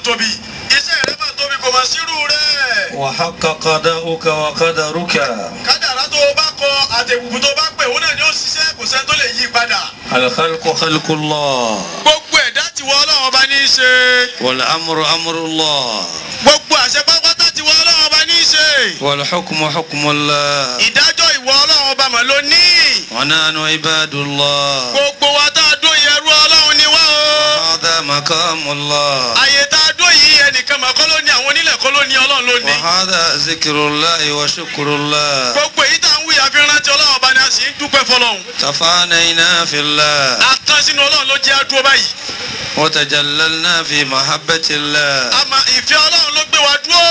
tóbi iṣẹ́ rẹ máa tóbi kò máa sírù rẹ̀. وحق قضاؤك وقدرك kádàrá tó o bá kọ àtẹ̀kùkù tó o bá pè òun náà ni ó ṣiṣẹ́ kò sẹ́ni tó lè yí padà. الخلق خلق الله gbogbo ẹ̀dá tí wọ́n ọlọ́run ọba ní í ṣe. والأمر أمر الله gbogbo àṣẹ pátápátá tí wọ́n ọlọ́run ọba ní í ṣe. والحكم حكم الله ìdájọ́ ìwọ ọlọ́run ọba mà ló ní. ونحن عباد الله gbogbo wa tá a dó yẹrú ọlọ́run ni wá o. هذا مقام الله àyè tá a dó yìí ẹnìkan mà kọ́ ló ní àwọn onílẹ̀ kọ́ ló ní ọlọ́run ló ní. وهذا ذكر الله وشكر الله gbogbo èyí tá à ń wí àfi rántí ọlọ́run ọba ni a sì ń dúpẹ́ fọlọ́run. تفانينا في الله àtàn sínú ọlọ́run ló jẹ́ àdúró báyìí. وتجللنا في محبة الله àmọ́ ìfẹ́ ọlọ́run ló gbé wa dúró.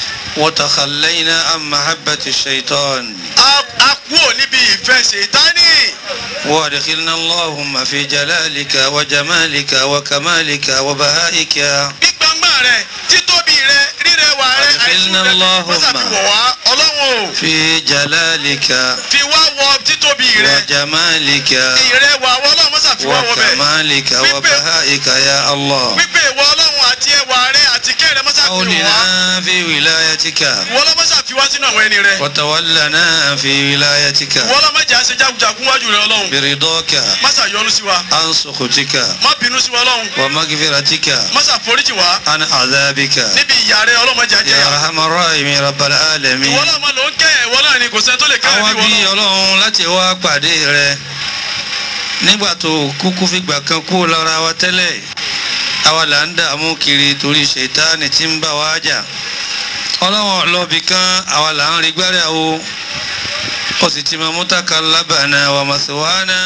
وتخلينا عن محبة الشيطان a a kúrò níbi ìfẹ́ ṣètánì. وادخلنا اللهم في جلالك وجمالك وكمالك وبهائك gbígbàngbà rẹ títóbi rẹ rírẹwà rẹ Adkhilna àìsùn rẹ Allahumma. mọ́sàbí wọ̀ wá ọlọ́run o في جلالك fi wá wọ títóbi rẹ وجمالك ìrẹwà wọ ọlọ́run mọ́sàbí wọ́ wọ bẹ̀ وكمالك وبهائك يا الله pípé ìwọ ọlọ́run àti ẹwà rẹ àti kẹ́ rẹ mọ́sàbí wọ̀ wá أولنا في ولايتك ìwọ ọlọ́run mọ́sàbí wá sínú àwọn ẹni rẹ وتولنا في ولايتك ìwọ ọlọ́run mọ́jà ṣe jagunjagun wájú rẹ ọlọ́run برضاك mọ́sà yọ́nú sí wa عن سخطك má bínú sí wa ọlọ́run ومغفرتك mọ́sà foríjì wá عن عذابك níbi ìyà rẹ ọlọ́run mọ́jà jẹ́ يا yà أرحم الراحمين رب ìwọ العالمين ọlọ́run mọ́ ló ń kẹ́ ìwọ náà ni kò sẹ́ni tó lè kẹ́ àwa ẹ̀ bí bí ìwọ náà ọlọ́run láti wá pàdé rẹ nígbà tó kúkú fìgbà kan kú lára wa tẹ́lẹ̀ àwa là ń dààmú kiri torí ṣètáàní tí ń bá wa jà ọlọ́run ọlọ́bì kan àwa là ń rí gbẹ́rẹ́ o ó sì ti máa mú tàkà lábàánà wà màsíwáánà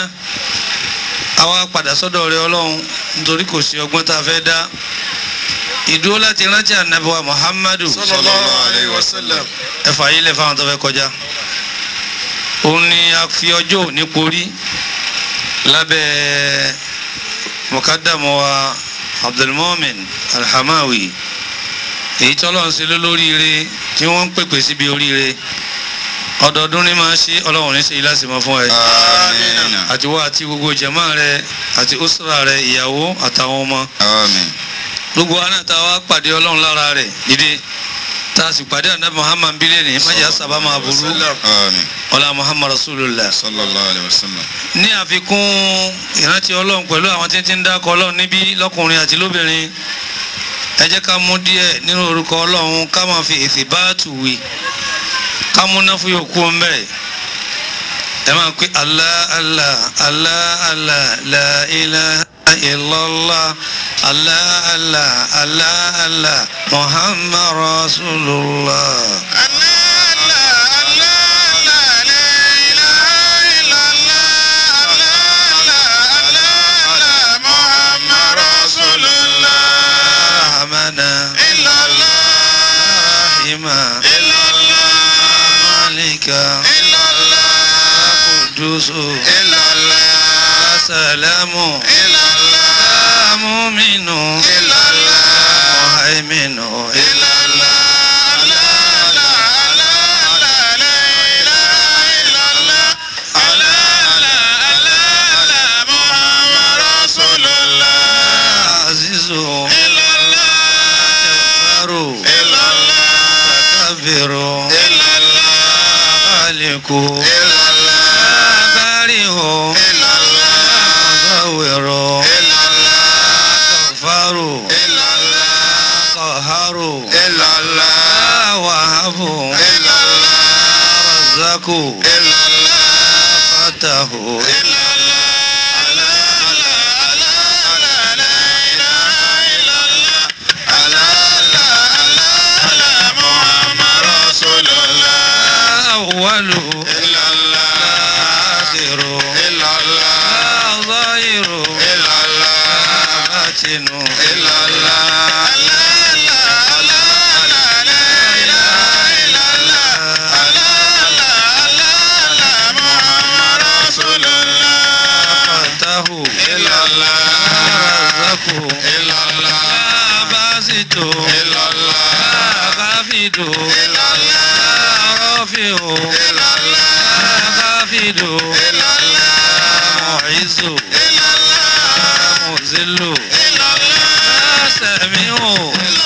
àwa padà sọ́dọ̀ rẹ ọlọ́run nítorí kò sí ọgbọ́n tá a fẹ́ dá ìdúró láti rántí ànábì wa muhammadu sallallahu alayhi wa sallam ẹfà yìí lẹ fáwọn tó fẹ́ kọjá òun ni a fi ọjọ́ òní porí lábẹ́ mọ̀kádàmọ́ wa abdulmomin alhamawi èyí tí ọlọ́run ṣe lólóríire tí wọ́n ń pèpè síbi oríire ọdọọdún ní máa ṣe ọlọ́run ní ṣe yìí láti mọ fún ẹ Àmín. àti wá àti gbogbo jẹ̀mọ́ rẹ àti usra rẹ ìyàwó àtàwọn ọmọ Àmín. gbogbo wa náà tá a wá pàdé ọlọ́run lára rẹ̀ dìde tá a sì pàdé ànábì muhammad bílẹ̀ ní májà sábà máa burú Àmín. ọlá muhammad rasulullah Sallallahu alayhi wa sallam. ní àfikún ìrántí ọlọ́run pẹ̀lú àwọn tí ń ti ń dákọ̀ ọlọ́run níbí lọ́kùnrin àti lóbìnrin ẹ jẹ́ ká mú díẹ̀ nínú orúkọ ọlọ́run ká máa fi èsì báàtù wí ká mú náà fún yòókù ń bẹ̀rẹ̀ ẹ máa pé allah allah allah allah la ilaha illallah allah allah allah allah muhammad rasulullah. rahmana rahima malika kudusu salamu muminu muhaiminu azizu jabaru mutakabiru khaliku barihu musawiru kafaru qaharu wahabu razaku fatahu awalu akhiru zahiru batinu fatahu razaku basitu kafidu rafiu kafidu mu'izu muzillu sami'u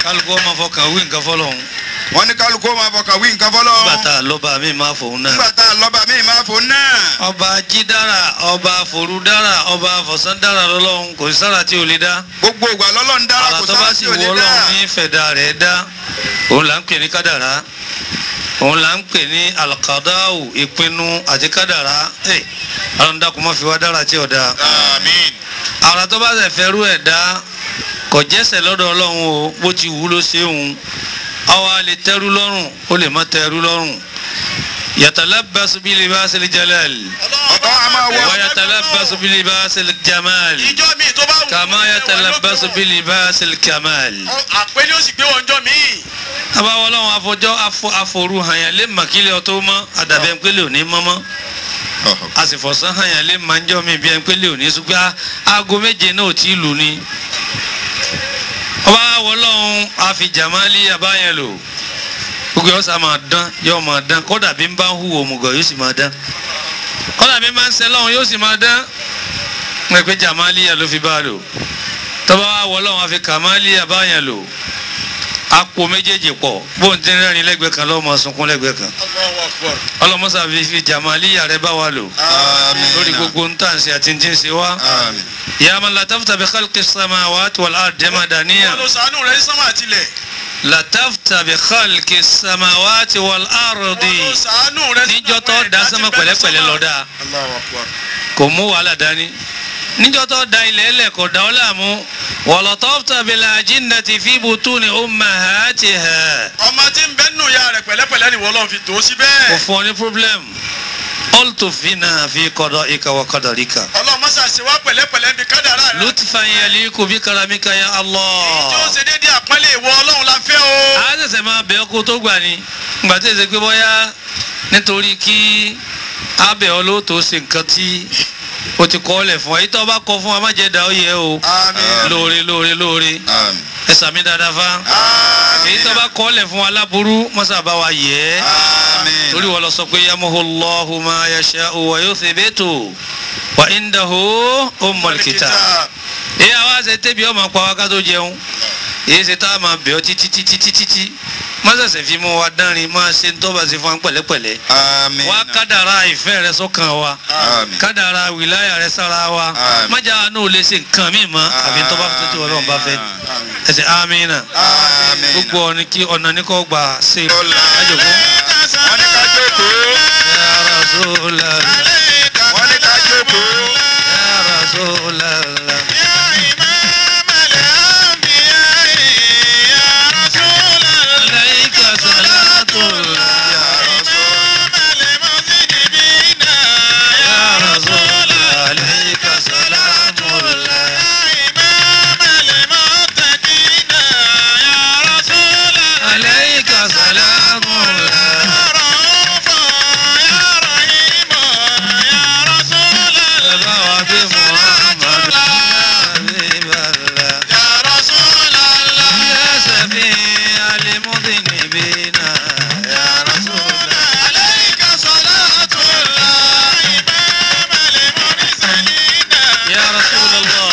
kálukú ọmọ fọkàn wí nǹkan fọlọ́hún wọ́n ní kálukú máa fọkàn wí nǹkan fọlọ́. nígbà tá a lọ́ba mi máa fòun náà. nígbà tá a lọ́ba mi máa fò náà. ọba jídára ọba forúdára ọba fọ̀sándára lọ́lọ́run kò sí sára tí ò lè dá. gbogbo ìgbà lọ́lọ́run dára àrà kò tó bá sára sì tí ò wọ lè dá. ọlọ́run ní fẹ̀dá rẹ̀ dá òun là ń pè ní kádàrá òun là ń pè ní alqadáwù ìpinnu àti kádàrá ẹ̀ ọlọ́run dákun má fi wá dára tí ò dá. àmín. àrà tó bá sì fẹ́rú ẹ̀ dá kò jẹ́sẹ̀ lọ́dọ̀ ọlọ́run o bó ti wù ú ló ṣe òun àwa lè tẹ́rú lọ́rùn ó lè má tẹ́rú lọ́rùn yatalabbasu bi libasil jalal ọ̀tọ̀ a máa wọ. wa yatalabbasu bi libasil jamal ìjọ mi tó bá wù kama yatalabbasu bi libasil kamal. àpẹẹrẹ ó sì gbé wọn jọ mí. abáwọ ọlọ́run afọjọ́ afọ àforú hàyàn lé màkìlẹ̀ ọtọ́ mọ́ àdàbẹ̀ ńpẹ́lẹ̀ òní mọ́mọ́ a sì fọ̀sán hàyàn lé màjọ́ mi bí ńpẹ́lẹ̀ òní ṣùgbọ́n aago méje náà ò tí ì lù ní. ọba ọlọ́run àfijàmálì abáyẹn lò gbogbo yóò sá máa dán yóò máa dán kódà bí n bá ń hùwà òmùgọ̀ yóò sì máa dán kódà bí n bá ń sẹ́ lọ́run yóò sì máa dán mo pe jamaliya ló fi bá a lò tọ́ba wa wọ ọlọ́run àfi kàmálíyà báyẹn lò àpò méjèèjì pọ̀ bó ń tẹ́rẹ́ rìn lẹ́gbẹ̀ẹ́ kan lọ́mọ sunkún lẹ́gbẹ̀ẹ́ kan Allahu Akbar. ọlọ́mọsá fi fi jamaliya rẹ bá wa lò àmín. lórí gbogbo ń tà ń ṣe àti ń tí ń ṣe wá. àmín. ya man latafta bi khalqi samawati wal ard jama daniya wọn lọ sànú rẹ sánmà àtìlẹ̀. latafta bi khalqi samawati wal ardi wọn lọ sànú rẹ níjọ́ tó da sánmà pẹ̀lẹ́pẹ̀lẹ́ lọ dáa Allahu Akbar. kò mú wàhálà dání níjọ́ tó da ilẹ̀ ẹlẹ̀ kò dá ọ láàmú walatafta bil ajinnati fi butuni ummahatiha ọmọ tí ń bẹ nù ya rẹ pẹ̀lẹ́pẹ̀lẹ́ ni wọ́n lọ fi tó kò síbẹ̀. fún ọ ní problem qultu fina fi qada'ika wa qadarika ọlọ́run mọ́sá ṣe wá pẹ̀lẹ́pẹ̀lẹ́ bí kádàrá rẹ. lutfan yaliku bi karamika ya tí ó Allah ṣe déédéé àpọ́nlé ìwọ ọlọ́run la fẹ́ o. a ṣẹ̀ṣẹ̀ máa bẹ̀ ọ́ kó tó gbà ní ìgbà tí èsè pé bóyá nítorí kí abẹ́ ọ ló tó ṣe nǹkan tí o ti kọ́ lẹ̀ fún ọ èyí tó bá kọ fún wa má jẹ́ da ọ yẹ o àmín. lóore lóore lóore àmín. ẹ sàmì dáadáa fa èyí tó bá kọ́ lẹ̀ fún wa láburú mọ́sá bá wa yẹ ẹ́ àmín. torí wọ́n lọ sọ pé yamuhu Allahu ma yasha'u wa yuthbitu wa indahu ummul kitab èyí àwa ṣe tẹ́bi ọmọ pa wá ká tó jẹun èyí ṣe tá a máa bẹ̀ ọ́ títí títí títí tí má ṣẹ̀ṣẹ̀ fi mú wa dánrin máa ṣe ń tọ́ba sí fún wa pẹ̀lẹ́pẹ̀lẹ́ àmín. wá kádàrá ìfẹ́ rẹ sọ́kàn wa àmín. kádàrá wìláyà rẹ sára wa Àmín. májà náà ò lè ṣe nǹkan míì mọ́ àbí tọ́ba tó ti wọ́n bá fẹ́ ẹsẹ̀ amínà àmín. gbogbo ọ̀nà kí ọ̀nà ní kò gbà ṣe Ọlá. ajòkó. wọ́n ní ká jókòó. Ya Rasulallah, wọ́n ní ká jókòó. Ya Rasulallah. Alayka salatullah. Ya Rasulallah, alayka salamullah. Alayka salamullah. Bàbá wa bí Muhammad, ya Habiballah. Ya Shafi' al-mudhnibina, ya Rasulallah. Ya Rasulallah.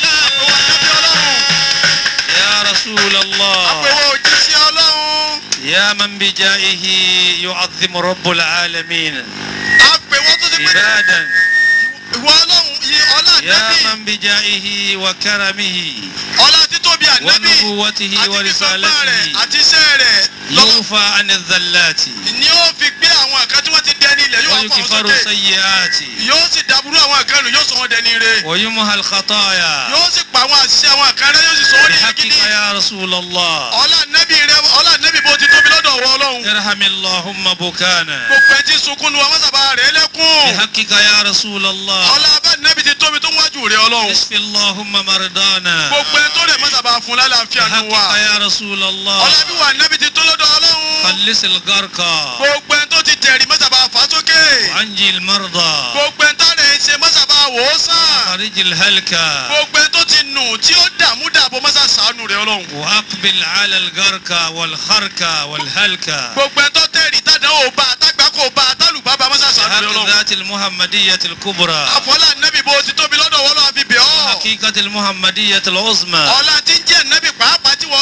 Ya Rasulallah. àpèwọ̀ òjíṣẹ́ ọlọ́run. يا من بجائه يعظم رب العالمين àpèwọ̀ tó ti pé عبادا ìwọ ọlọ́run yìí ọlá يا ànábì من بجائه وكرمه ọlá títóbi ànábì ونبوته àti fífọ́gbọ́n rẹ̀ ورسالته àti iṣẹ́ rẹ̀ lọ́wọ́ يوفى عن الذلات ni ó fi gbé àwọn nǹkan tí wọ́n ti dẹni ilẹ̀ yóò wá fọ́ wọn ويكفر sókè السيئات yóò sì dàbúrú àwọn nǹkan nù yóò sọ wọn dẹni ire ويمحى الخطايا yóò sì pa àwọn àṣìṣe àwọn nǹkan rẹ yóò sì sọ wọn ní بحقك gidi يا رسول الله ọlá ànábì rẹ ọlá ànábì bó ti tóbi lọ́dọ̀ ọwọ́ ọlọ́run ارحم اللهم بكانا gbogbo ẹ ti sunkún nu àwọn sábà rẹ lẹ́kùn بحقك يا رسول الله ọlá abá ànábì ti tóbi tó ń wájú rẹ ọlọ́run اشف اللهم مرضانا gbogbo ẹ tó rẹ̀ mọ́ sábà fún lálàáfíà nù wa بحقك يا رسول الله ọlá bí wà ànábì ti tó lọ́dọ̀ ọlọ́run خلص الغرقى gbogbo ẹ tó ti tẹ̀rí mọ́ sábà fà sókè وانجي المرضى gbogbo ẹ tá rẹ̀ ń ṣe mọ́ sábà wò ó sàn خرج الهلكة gbogbo ẹ tó ti nù tí ó dààmú dààbò mọ́ sàṣàánú rẹ ọlọ́run وأقبل على الغركة والخركة والهلكة gbogbo ẹ tó tẹ̀rí tàdánwò bá àtàgbákò bá àtàlùbá bá mọ́ sàṣàánú rẹ بحق ọlọ́run ذات المحمدية الكبرى àfọlá nẹ́bí bó ti tóbi lọ́dọ̀ wọ́n lọ́wọ́ fi bẹ̀ ọ́ حقيقة المحمدية العظمى ọlá tí ń jẹ́ nẹ́bí pàápàá tí wọ́n lọ́n fi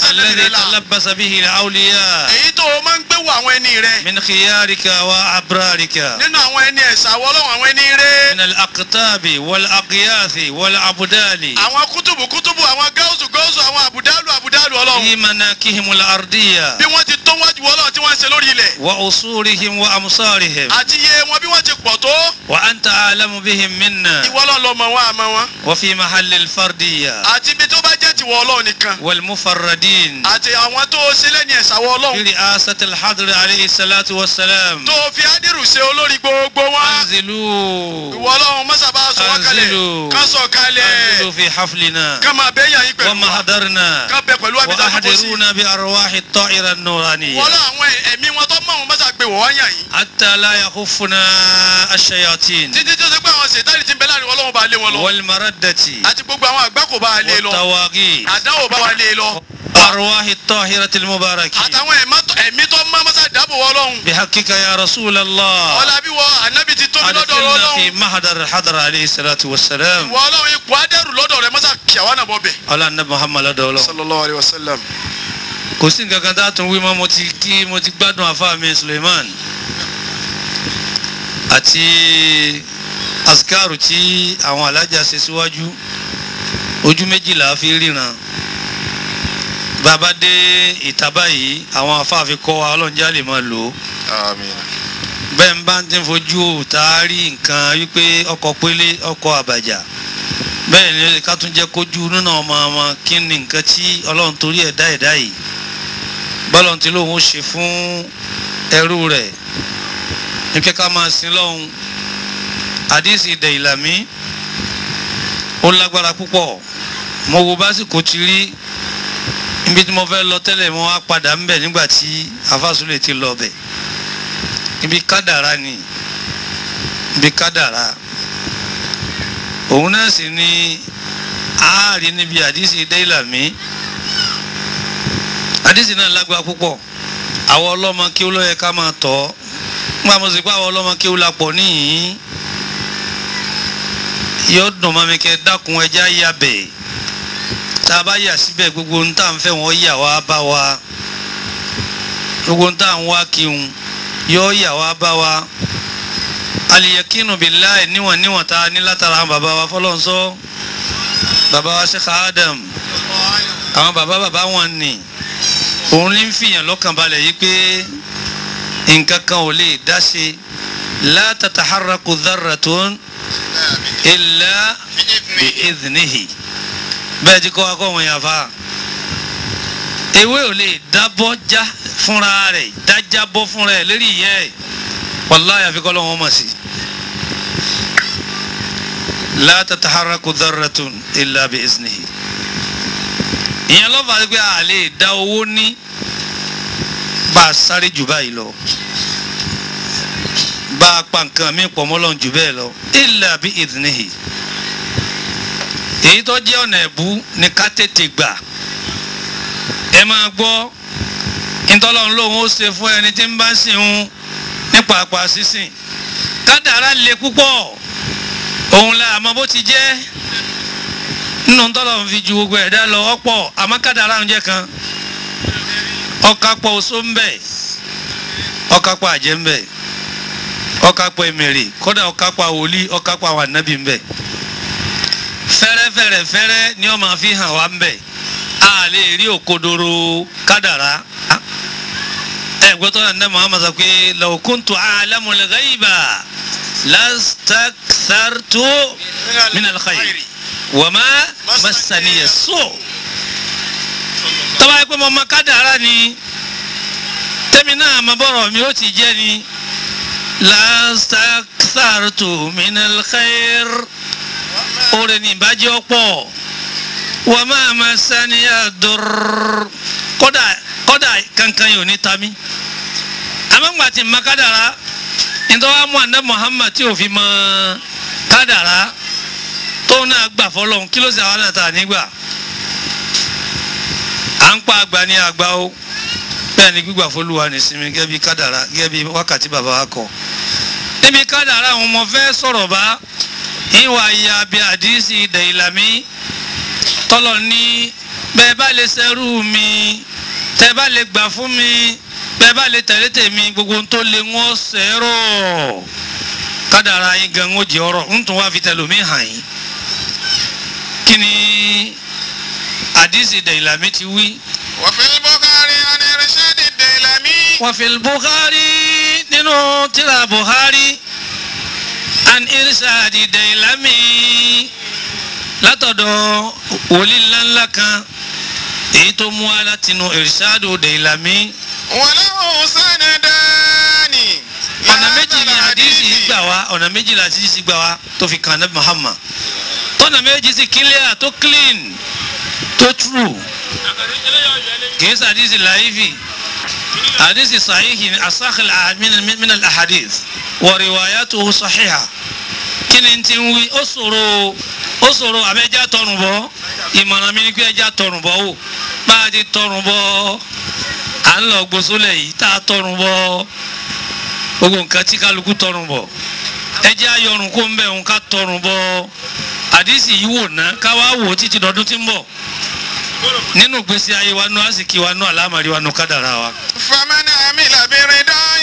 ànábì rẹ الذي là تلبس به الأولياء èyí tó o máa ń gbé wọ àwọn ẹni rẹ من خيارك وأبرارك nínú àwọn ẹni ẹ̀sà wọ ọlọ́run àwọn ẹni rẹ من الأقطاب والأقياث والأبدال àwọn kútùbù kútùbù àwọn gáúsù gáúsù àwọn àbùdálù àbùdálù ọlọ́run في مناكهم الأرضية bí wọ́n ti tó wájú ọlọ́run tí wọ́n ń ṣe lórí ilẹ̀ وأصولهم وأمصارهم àti iye wọn bí wọ́n ti pọ̀ tó وأنت أعلم بهم منا ìwọ ọlọ́run ló mọ̀ wọ́n àmọ́ wọn وفي محل الفردية àti ibi tó bá jẹ́ tiwọ ọlọ́run nìkan والمفردين àti àwọn tó o ṣe lẹ́ni ẹ̀sà wọ في ọlọ́run رئاسة الحضر عليه الصلاة والسلام tó o fi ádìrú ṣe olórí gbogbo wọn أنزلوا ìwọ ọlọ́run mọ́sàbá sọ wọ́n kalẹ̀ أنزلوا ká sọ kalẹ̀ أنزلوا في حفلنا ká máa bẹ́ yàn yín pẹ̀lú وما wa حضرنا ká bẹ pẹ̀lú abidjan tó kó sí وأحضرونا بأرواح الطائرة النورانية wọ́n lọ àwọn ẹ̀mí wọn tó mọ̀ wọn mọ́sà gbé wọ́n yàn yín حتى لا يخفنا الشياطين títí tó ṣe pé àwọn ṣètàlì ti ń bẹ láàrin ọlọ́run bá lé wọn lọ والمردة àti gbogbo àwọn àgbà kò bá lé lọ والطواغيت àdánwò bá wa lé lọ وأرواح الطاهرة المباركة àtàwọn ẹ̀má- ẹ̀mí tó mọ́ mọ́sà dáàbò wọ ọlọ́run بحقك يا رسول الله ọlá bí wọ ànábì ti tóbi lọ́dọ̀ أدخلنا ọlọ́run في محضر الحضر عليه الصلاة والسلام wọ ọlọ́run ipò adẹ́rù lọ́dọ̀ rẹ mọ́sà kíyàwó náà bọ̀ bẹ̀. على النبي محمد لدولو sallallahu alayhi wa sallam. kò sí nǹkan kan tá a tún wí mọ́ mo ti kí mo ti gbádùn àfáà mi Suleiman àti azkaru tí àwọn alájà ṣe síwájú ojú méjìlá fi ríran bàbá dé ìta báyìí àwọn àfáà fi kọ́ wa ọlọ́njà lè máa lò ó àmín bẹ́ẹ̀ ń bá ń tí ń fojú òòtá rí nǹkan wípé ọkọ̀ pélé ọkọ̀ àbàjá bẹ́ẹ̀ ni ká tún jẹ́ kójú nínú ọmọ ọmọ kí ni nǹkan tí ọlọ́run torí ẹ̀dá ẹ̀dá yìí bọ́lọ́run tí lóun ó ṣe fún ẹrú rẹ̀ ní kí ká máa sin lọ́hun àdìsí ìdẹ̀ ìlàmí ó lágbára púpọ̀ mo wo básìkò ti rí ibi tí mo fẹ́ lọ tẹ́lẹ̀ mo wá padà ń bẹ̀ nígbà tí afásúlẹ̀ ti lọ bẹ̀ ibi kádàrá ni ibi kádàrá òun náà sì ni ààrí níbi àdísì déìlàmí àdísì náà lágbára púpọ̀ àwọn ọlọ́mọ kí ó lọ́yẹ ká máa tọ́ nígbà mo sì pé àwọn ọlọ́mọ kí ó la pọ̀ níyìn yóò dùn mọ́ mi kẹ́ dákun ẹja yà bẹ̀ tá a bá yà síbẹ̀ gbogbo ohun tá à ń fẹ́ wọ́n yà wá bá wa gbogbo ohun tá à ń wá kí n yóò yà wá bá wa aliyakinu bilayi níwọ̀n níwọ̀n tá a ní látara àwọn bàbá wa fọlọ́nsọ́ bàbá wa Sheikh Adam àwọn bàbá bàbá wọn ni òun ní fìyàn lọ́kàn balẹ̀ yìí pé nǹkan kan ò lè dá ṣe la tataharraku dharratun illa bi idhnihi bẹ́ẹ̀ ti kọ́ wa kọ́ wọn yàfa ewé ò lè dábọ́ já fúnra rẹ̀ dájá bọ́ fúnra ẹ̀ lérí ìyẹ́ ẹ̀ wàláyà àfikọ́ lọ́wọ́ mọ̀ sí. la tataharraku dharratun illa bi iznihi. ìyẹn lọ́fà pé a lè dá owó ní bá a sáré jù báyìí lọ bá a pa nǹkan mi pọ̀ mọ́lọ́n jù bẹ́ẹ̀ lọ illa bi iznihi. èyí tó jẹ́ ọ̀nà ẹ̀bú ni ká tètè gbà ẹ máa gbọ́ ntọ́lọ́run lòun ó ṣe fún ẹni tí ń bá sìn ń nípa àpá sísìn kádàrá le púpọ̀ òun la àmọ́ bó ti jẹ́ nínú ntọ́lọ́run fi ju gbogbo ẹ̀dá lọ ọ̀pọ̀ àmọ́ kádàrá ń jẹ́ kan ọ̀kápọ̀ oṣó ń bẹ ọ̀kápọ̀ àjẹ́ ń bẹ ọ̀kápọ̀ èmèrè kódà ọ̀kápọ̀ wòlíì ọ̀kápọ̀ àwọn ànábì ń bẹ fẹ́rẹ́fẹ́rẹ́ fẹ́rẹ́ ni ó máa fi hàn wá ń bẹ a lè rí òkodoro kádàrá ẹ gbọ́tọ́ náà ní muhammad sọ pé law kuntu a'lamul ghaiba lastakthartu minal khayri wa ma massaniya su' tọ́ba yẹ pé mo ma kádàrá ni tẹ́mi náà ma bọ̀rọ̀ mi ó ti jẹ́ ni lastakthartu minal khayri oore ní ìbàjẹ́ ọ̀pọ̀ wa ma massaniya dur kódà kódà kankan yóò ní tami amangba ti ma kádàrá nítorí mu anda muhammad tí o fi mọ kádàrá tó náà gbà fọlọ́n kí ló sì àwọn àtà nígbà à ń pa àgbà ní àgbà o bẹ́ẹ̀ ni gbígbà fọlùwà ní sinmi gẹ́gẹ́ bí kádàrá gẹ́gẹ́ bí wákàtí bàbá wa kọ níbi kádàrá àwọn ọmọ fẹ́ sọ̀rọ̀ bá ìwà ìyá bí àdìsí dẹ̀yìlámí tọ́lọ̀ ní bẹ́ẹ̀ bá lè ṣerú mi tẹ́ bá lè gbà fún mi bẹ́ẹ̀ bá lè tẹ̀lé tèmi gbogbo ohun tó lè wọ́n sẹ́rọ̀ kádàrá yín gan ó jẹ́ ọ̀rọ̀ ń tún wá fi tẹlomi hàn yín kí ni àdìsí dẹ̀yìnlámi ti wí. وفي البخاري عن إرشاد الديلمي وفي البخاري nínú tírà Buhari an irṣadi Dailami látọ̀dọ̀ wòlíì ńláńlá kan èyí tó mú wa látinú irṣadu Dailami وله سندان ọ̀nà méjì ni àdìsí gbà wá ọ̀nà méjì ni àdìsí gbà wá tó fi kàn náà Muhammad tọ́nà méjì sì clear tó clean tó true kìí ṣe àdìsí láìfì àdìsí sahihi ni asakhil min al-ahadith wa riwayatuhu sahiha kí ni ti ń wí ó ṣòro ó ṣòro àbẹ́jà tọrùn bọ́ ìmọ̀ràn mi ni pé ẹja tọrùn bọ́ wò bá a ti tọrùn bọ́ à ń lọ gbósólẹ̀ yìí tá a tọrùn bọ́ gbogbo nǹkan tí kálukú tọrùn bọ̀ ẹjẹ́ ayọrùn kó ń bẹ̀ ń ká tọrùn bọ̀ àdìsí yìí wò ná ká wá wò títí dọdún tí ń bọ̀ nínú gbèsè ayé wa nú àsìkí wa nú àlámàrí wa nú kádàrá wa. فمن عمل برضاه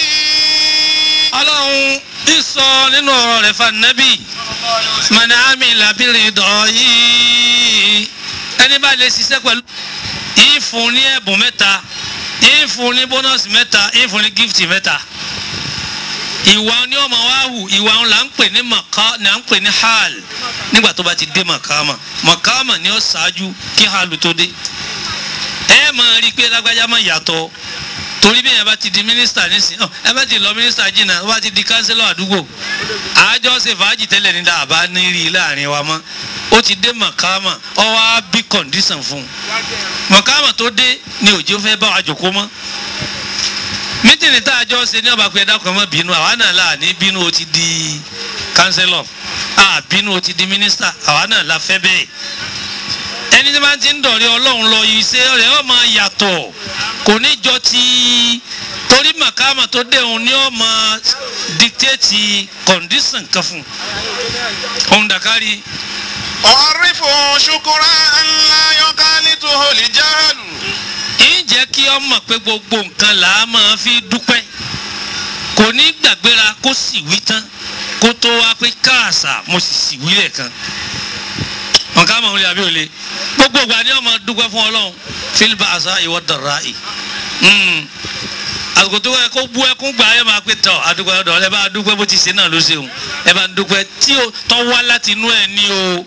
ọlọ́run ń sọ nínú ọ̀rọ̀ rẹ̀ fa nẹ́bì mọ̀nà àmì làbírin dọ̀ yìí ẹni bá lè ṣiṣẹ́ pẹ̀lú yìí fún ní ẹ̀bùn mẹ́ta yìí fún ní bónọ́sì mẹ́ta yìí fún ní gífìtì mẹ́ta ìwà ni ọmọ wa hù ìwà ńlá ń pè ní màkà ní à ń pè ní hàl nígbà tó bá ti dé màkàmà màkàmà ni ó ṣáájú kí hàlù tó dé ẹ máa rí i pé lágbájá máa yàtọ̀ torí bí yẹn bá ti di mínísítà nísìn ọ ẹ bá ti lọ mínísítà jìnnà ó bá ti di kánsílọ̀ àdúgbò àjọ ṣe fàájì tẹ́lẹ̀ ní dàbá ní rí i láàrin wa mọ́ ó ti dé màkàmà ọ wá bí kọ̀ǹdíṣàn fún un màkàmà tó dé ni òjò fẹ́ bá wa jòkó mọ́ mítìnì tá a jọ ṣe ní ọba pé ẹ̀dá kan mọ́ bínú àwa náà là ní bínú ó ti di kánsílọ̀ à bínú ó ti di mínísítà àwa náà la fẹ́ bẹ́ẹ̀ ẹni tí wọ́n ti ń dọ̀rẹ́ ọlọ́run lọ iṣẹ́ rẹ̀ ó máa yàtọ̀ kò ní jọ ti torí màkàmà tó dé òun ni ó máa dictate condition kan fún un òun dàkárí أعرفه شكرا أن لا يخالطه الجهل ń jẹ́ kí ọ mọ̀ pé gbogbo nǹkan là á máa fi dúpẹ́ kò ní gbàgbéra kó sì wí tán kó tó wá pé káàsà mo sì sì wí lẹ́ẹ̀kan nǹkan mọ̀ wọlé àbí òle gbogbo ìgbà ni ọmọ dúpẹ́ fún ọlọ́run fílbà àṣà ìwọ dọ̀rọ̀ àì àsìkò tó yẹ kó bú ẹkún gbà ẹ máa pé tọ àdúgbò ọdọ ẹ bá dúpẹ́ bó ti ṣe náà ló ṣeun ẹ bá dúpẹ́ tí ó tọ́ wá láti inú ẹ ní o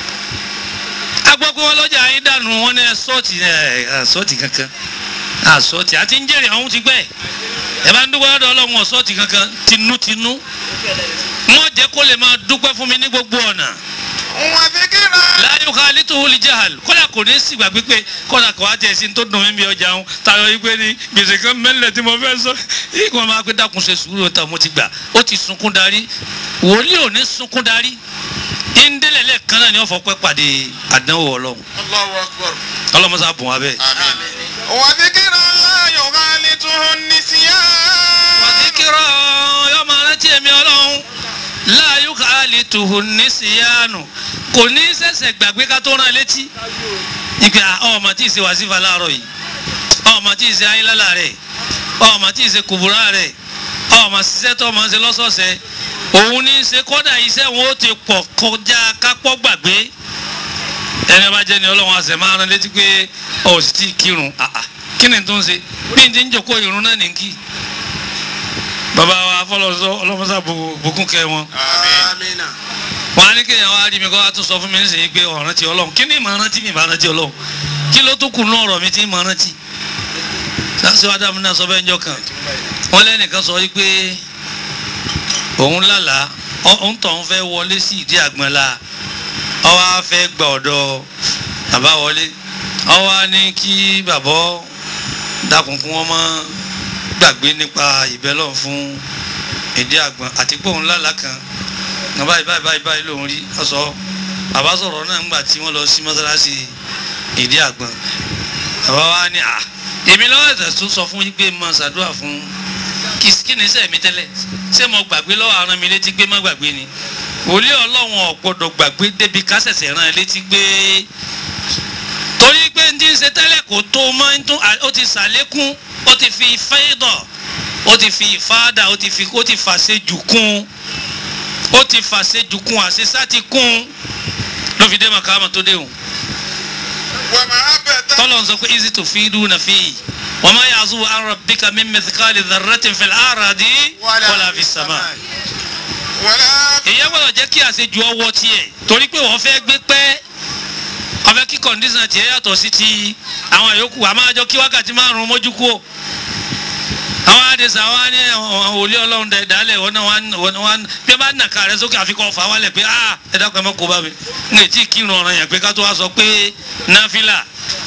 agbọ́ pé wọ́n lọ́jà yín dànù wọn ní sọ́ọ̀tì sọ́ọ̀tì kankan sọ́ọ̀tì àti ń jèrè ọ̀hún ti gbẹ́ ẹ bá ń dúpẹ́ lọ́dọ̀ ọlọ́run sọ́ọ̀tì kankan tinútinú wọ́n jẹ́ kó lè máa dúpẹ́ fún mi ní gbogbo ọ̀nà وذكرا láyé ká létòwó lè jahal kódà kò ní sí gbàgbé pé kódà kò wá tẹ̀ sí tó dùn mí bí ọjà ń tayọ yìí pé ní gbèsè kan mẹ́lẹ̀ tí mo fẹ́ sọ yìí kò máa pé dákun ṣe sùúrù tó mo ti gbà ó ti sunkún darí wòlíì ò ní sunkún darí ìndélẹ̀lẹ̀ kan náà ni wọ́n fọ pẹ́ pàdé àdánwò ọlọ́run الله أكبر ọlọ́mọsá bùn wá bẹ́ẹ̀. آمين وذكرا لا يخالطه النسيان wàdíkírọ̀ yọ máa rántí ẹ̀mí ọlọ́run láàyò káàlì tùhùn ní síyánu kò ní sẹ̀sẹ̀ gbàgbé ká tó rán létí ìgbà ọmọ tí ì ṣe wàsífà láàárọ̀ yìí ọmọ tí ì ṣe ayélujára rẹ̀ ọmọ tí ì ṣe kùbúrà rẹ̀ ọmọ ṣiṣẹ́ tó ọmọ ṣe lọ́sọ̀ọ̀sẹ̀ òun ní í ṣe kọ́dà iṣẹ́ wọn ó ti pọ̀ kọjá kápọ́ gbàgbé ẹni ọba jẹ́ ni ọlọ́run àṣẹ máa rán létí pé ọ̀ sì ti kírun àà kí ni tó ń ṣe bí n ti ń jòkó ìrun náà ní kí bàbá wa fọlọ́sọ ọlọ́mọsá bùkún kẹ wọn آمين wọn á ní kéèyàn wá rí mi kó wá tún sọ fún mi nísìnyí pé ọ̀ràn ti ọlọ́run kí ni ìmọ̀ rántí mi ìmọ̀ rántí ọlọ́run kí ló tún kù ní ọ̀rọ̀ mi tí ìmọ̀ rántí sáṣẹ wa dàmú náà sọ bẹ́ẹ̀ njọ́ kan wọn lẹ́nìkan sọ wípé òun lálàá òun tọ̀ ń fẹ́ wọlé sí ìdí àgbọn la ọwọ́ á fẹ́ gba ọ̀dọ̀ bàbá wọlé ọwọ́ á ní kí bàbá dákun kún wọn mọ́ gbàgbé nípa ìbẹ́lọ̀ fún ìdí àgbọn àti pé òun lálàá kan ní báyìí báyìí báyìí báyìí lòun rí ọsọ bàbá sọ̀rọ̀ náà ńgbà tí wọ́n lọ sí mọ́sálásí ìdí àgbọn bàbá wa ní à èmi lọ́wọ́ ẹ̀sẹ̀ tó sọ fún yín pé mo ṣàdúrà fún kí kí ni sẹ́ẹ̀ mi tẹ́lẹ̀ ṣé mo gbàgbé lọ́wọ́ aràn mi létí pé má gbàgbé ni wòlíì ọlọ́run ò gbọ́dọ̀ gbàgbé débi kásẹ̀sẹ̀ rán ẹ létí pé torí pé n ti ń ṣe tẹ́lẹ̀ kò tó mọ́ ń tún ó ti ṣàlékún ó ti fi fẹ́dọ̀ ó ti fi ìfáàdà ó ti fi ó ti fàṣejù kún ó ti fàṣejù kún àṣeṣá ti kún ló fi dé màkàmà tó déhùn ومحبة tọ́lọ̀ ń sọ pé easy to feed na fi wa ma ya'zubu an rabbika min mithqali dharratin fil ardi wala fis sama. ولا èyí gbọ́dọ̀ jẹ́ kí àṣejù ọwọ́ tiẹ̀ torí pé wọ́n fẹ́ gbé pẹ́ ọfẹ́ kí kọ̀ǹdíṣàn tiẹ̀ yàtọ̀ sí ti àwọn yòókù àmọ́ àjọ kí wákàtí márùn-ún mójú kú o àwọn àdèsà wa ní àwọn òlé ọlọ́run dẹ̀ dálẹ̀ wọn náà wọn wọn wọn bí wọ́n bá nà ká rẹ sókè àfikún ọ̀fà wálẹ̀ pé ah ẹ dákun ẹ mọ́ kó bá mi n lè tí kírun ọ̀ràn yẹn pé ká tó wá sọ pé náfìlà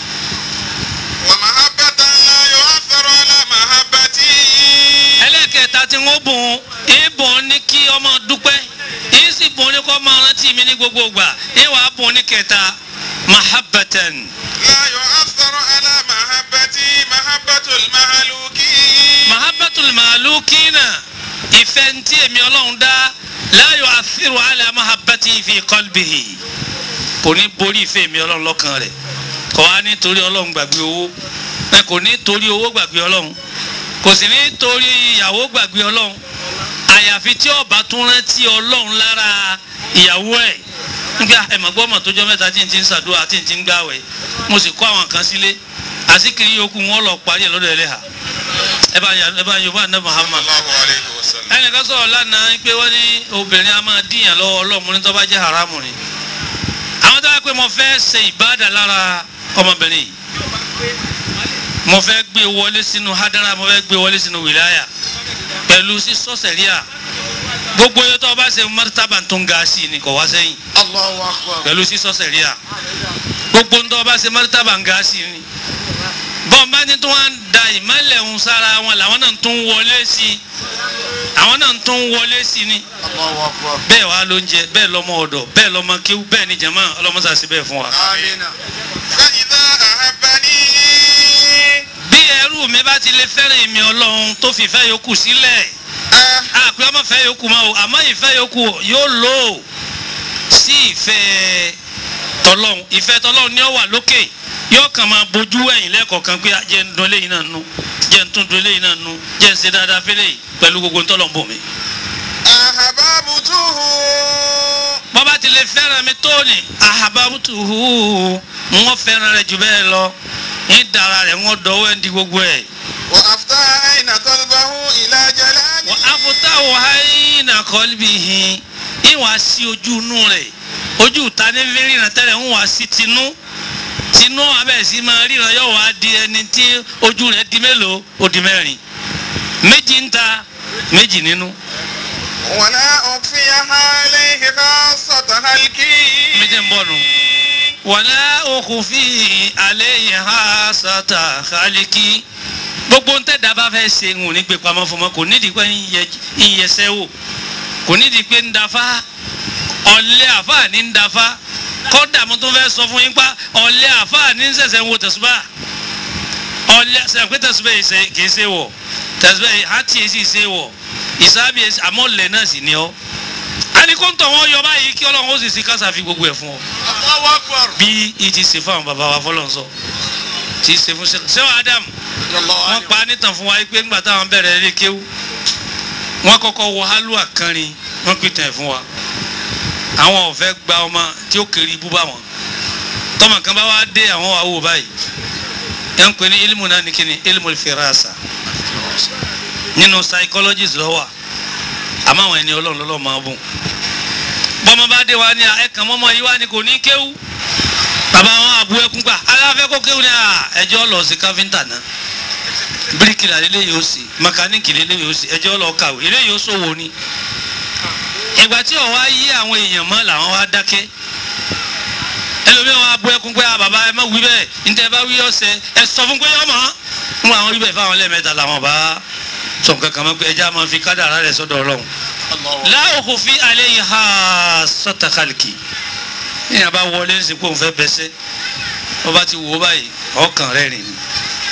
ومحبة لا يؤثر على محبتي ẹlẹ́kẹ̀ẹ́ta tí wọ́n bùn ìbùn ní kí ọmọ dúpẹ́ yìí sì bùn ní kọ́ máa rántí mi ní gbogbo ìgbà ìwà bùn ní kẹta mahabbatan لا يؤثر على محبتي محبة المهلوكين mahabbatul malukina ìfẹ́ ntí èmi ọlọ́run dá la yu'athiru ala mahabbati fi qalbihi kò ní borí ìfẹ́ èmi ọlọ́run lọ́kàn rẹ̀ kò wá nítorí ọlọ́run gbàgbé owó ẹ kò ní torí owó gbàgbé ọlọ́run kò sì ní torí ìyàwó gbàgbé ọlọ́run àyàfi tí ó bá tún rántí ọlọ́run lára ìyàwó ẹ̀ nígbà ẹ̀mọ̀gbọ́n mọ̀ tó jọ mẹ́ta tí n ti ń ṣàdúrà tí n ti ń gbàwẹ̀ mo sì kó àwọn kan sílé àsìkiri yòókù wọn lọ parí ẹ̀ lọ́dọ̀ ẹlẹ́hà ẹ bá yà ẹ bá yorùbá ní Muhammad الله عليه وسلم ẹnìkan sọ̀rọ̀ lánàá pé wọ́n ní obìnrin a máa díyàn lọ́wọ́ ọlọ́mùnrin tó bá jẹ́ haramu ni àwọn tó bá pé mo fẹ́ ṣe ìbáàdà lára ọmọbìnrin yìí mo fẹ́ gbé wọlé sínú hadara mo fẹ́ gbé wọlé sínú wìláyà pẹ̀lú sísọ sẹ̀ríà gbogbo yẹn tó o bá ṣe mọ́tàbà tó ń ga sí i ni kò wá sẹ́yìn الله أكبر pẹ̀lú sísọ sẹ̀ríà gbogbo ń tó o bá ṣe mọ́tàbà ń ga sí i ni bọ́n bá ní tó wá ń da ìmọ̀lẹ̀ ń sára wọn làwọn náà tún wọlé sí i àwọn náà tún wọlé sí i ni الله أكبر bẹ́ẹ̀ wá ló ń jẹ bẹ́ẹ̀ lọ́mọ ọ̀dọ̀ bẹ́ẹ̀ lọ́mọ kéwú bẹ́ẹ̀ ni jẹ̀mọ́ ọlọ́mọsàsí bẹ́ẹ̀ fún wa. آمين فإذا أحبني bí ẹrú mi bá ti lè fẹ́ràn èmi ọlọ́run tó fi ìfẹ́ yòókù sílẹ̀ أه àpè ọmọ ìfẹ́ yòókù máa o àmọ́ ìfẹ́ yòókù yóò lò ó sí ìfẹ́ tọlọ́run ìfẹ́ tọlọ́run ni ó wà lókè yóò kàn máa bójú ẹ̀yìn lẹ́ẹ̀kọ̀ọ̀kan pé jẹ́ ń dun eléyìí náà nú jẹ́ ń tún dun eléyìí náà nú jẹ́ ń ṣe dáadáa fẹ́lẹ́ yìí pẹ̀lú gbogbo ntọ́lọ́run bò mí. أحببته bọ́bá ti lè fẹ́ràn mi tó ní ahababutuhu wọ́n fẹ́ràn rẹ̀ jù bẹ́ẹ̀ lọ ní dara rẹ̀ wọ́n dọ̀wọ́ ẹ̀ ń di gbogbo ẹ̀. وأفتح عين قلبه إلى wọ́n جلاله afutawo hayina kọlbihi ń wá sí ojú inú rẹ̀ ojú ta ní fi ríran tẹ́lẹ̀ ń wá sí tinú tinú abẹ́ sí máa ríran yóò wá di ẹni tí ojú rẹ̀ di mélòó ó di mẹ́rin méjì ń ta méjì nínú ولا أخفيها عليه خاصة هلكي méjì ń bọ̀ nù. wàlá òkùnfin alẹ́ yìí ha sata kálíkì gbogbo ń tẹ̀dá bá fẹ́ ṣe ń ní gbé pamọ́ fún ọmọ kò nídìí pé ń yẹ- ń yẹsẹ́ wò kò nídìí pé ń dafa ọ̀lẹ́ àfáà ní ń dafa kọ́dà mo tún fẹ́ sọ fún yín pa ọ̀lẹ́ àfáà ní ń ṣẹ̀ṣẹ̀ ń wo tẹ̀sùbà ọ̀lẹ́ ṣe pé tẹ̀sùbà yìí ṣe kì í ṣe wọ̀ tẹ̀sùbà yìí hàtì yìí sì ṣe wọ̀ ìsábì yìí àmọ́ ọ̀lẹ́ náà sì ní ọ́ àníkóńtọ̀ wọn yọ báyìí kí ọlọ́run ó sì sí kásá fi gbogbo ẹ̀ fún ọ الله أكبر bí i ti ṣe fún àwọn bàbá wa fọlọ́n sọ ti ṣe fún sẹ́wọ̀n adam الله wọ́n عنه pa nítàn fún wa pé ńgbà táwọn bẹ̀rẹ̀ ilé kéwú wọ́n kọ́kọ́ wọ hálùwà kánrin wọ́n pìtàn ẹ̀ fún wa àwọn ọ̀fẹ́ gba ọmọ tí ó kéré ibú bá wọn tọmọ kan bá wá dé àwọn wà wò báyìí ẹ̀ ń pè ní ilmu náà ní kíni ilmu firasa nínú psychologist lọ́wọ́ àmọ́ àwọn ẹni ọlọ́run lọ́lọ́ máa bùn bọ́mọ bá dé wa ní ẹ̀kan mọ́mọ́ yìí wá ní kò ní kéwú bàbá wọn àbú ẹkún gbà aláfẹ́ kó kéwù ní à ẹjọ́ lọ sí káfíńtà náà bíríkìlà lélẹ́ yóò sì mẹkáníìkì lélẹ́ yóò sì ẹjọ́ lọ kàwé lélẹ́ yóò ṣòwò ni. ìgbà tí ọ̀ wá yí àwọn èèyàn mọ́ làwọn wá dákẹ́ ẹlòmíràn wọn abú ẹkún pé à bàbá ẹ má wí bẹ́ẹ̀ níta ẹ bá wí ọ̀sẹ̀ ẹ sọ fún pé ọmọ ń àwọn wí bẹ́ẹ̀ fáwọn lẹ́ẹ̀mẹ́ta làwọn bá sọ kankan mọ́ pé ẹjẹ́ máa fi kádàrá rẹ̀ sọ́dọ̀ ọlọ́run الله láòkù fi alẹ́ yìí ha sọ́tàkàlìkì ní àbá wọlé ń sìnkú òun fẹ́ bẹsẹ́ wọ́n bá ti wò ó báyìí ọkàn rẹ̀ rìn ní.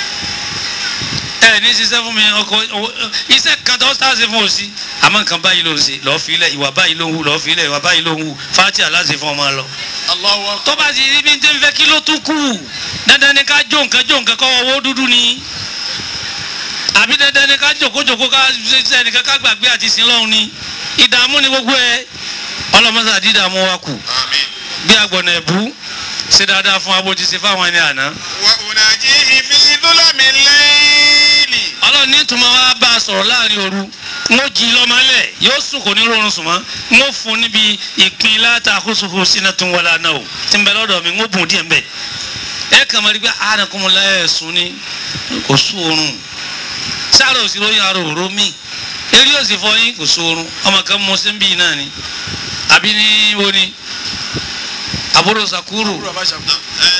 ẹ ní ṣiṣẹ́ fún mi ọkọ iṣẹ́ kan tó sáàsì fún òsì àmọ́ nǹkan báyìí ló ń ṣe lọ́ọ́ fi ilẹ̀ ìwà báyìí ló ń hù lọ́ọ́ fi ilẹ̀ ìwà báyìí ló ń hù fati aláṣẹ fún ọmọ lọ. Allahu akbar. tó bá ti rí bí n tẹ́ ń fẹ́ kí ló tún kù dandan ni ká jó nǹkan jó nǹkan kọ́ owó dúdú ni àbí dandan ni ká jòkójòkó ká ṣe ẹnìkan ká gbàgbé àti sin lọ́hùn ni ìdààmú ni gbogbo ẹ ọlọ́mọsá dídààmú wa kù آمين bí agbọ̀nà ẹ̀bú ṣe dáadáa fún abójú ṣe fáwọn ẹni àná وأناجيه في ظلم الليل ọlọ́run ní ìtumọ̀ wa bá a sọ̀rọ̀ láàrin òru ń ó jí lọ́mọlẹ̀ yóò sùn kò ní rọrùn sùn mọ́ ń ó fún níbi ìpín láta àkóso sínú tó ń wọlé àná o tí ń bẹ lọ́dọ̀ mi ń ó bùn díẹ̀ mbẹ́ ẹ kàn máa rí pé ànàkùnmọ́lá ẹ̀ sùn ní kò sún oorun sáàrò òsì lóyún ara òró mi eré òsì fọyín kò sún oorun ọmọ kan mọ sí ń bí náà ni àbí ní wo ni àbúrò sàkúrù Kúrò bá ṣàkóso.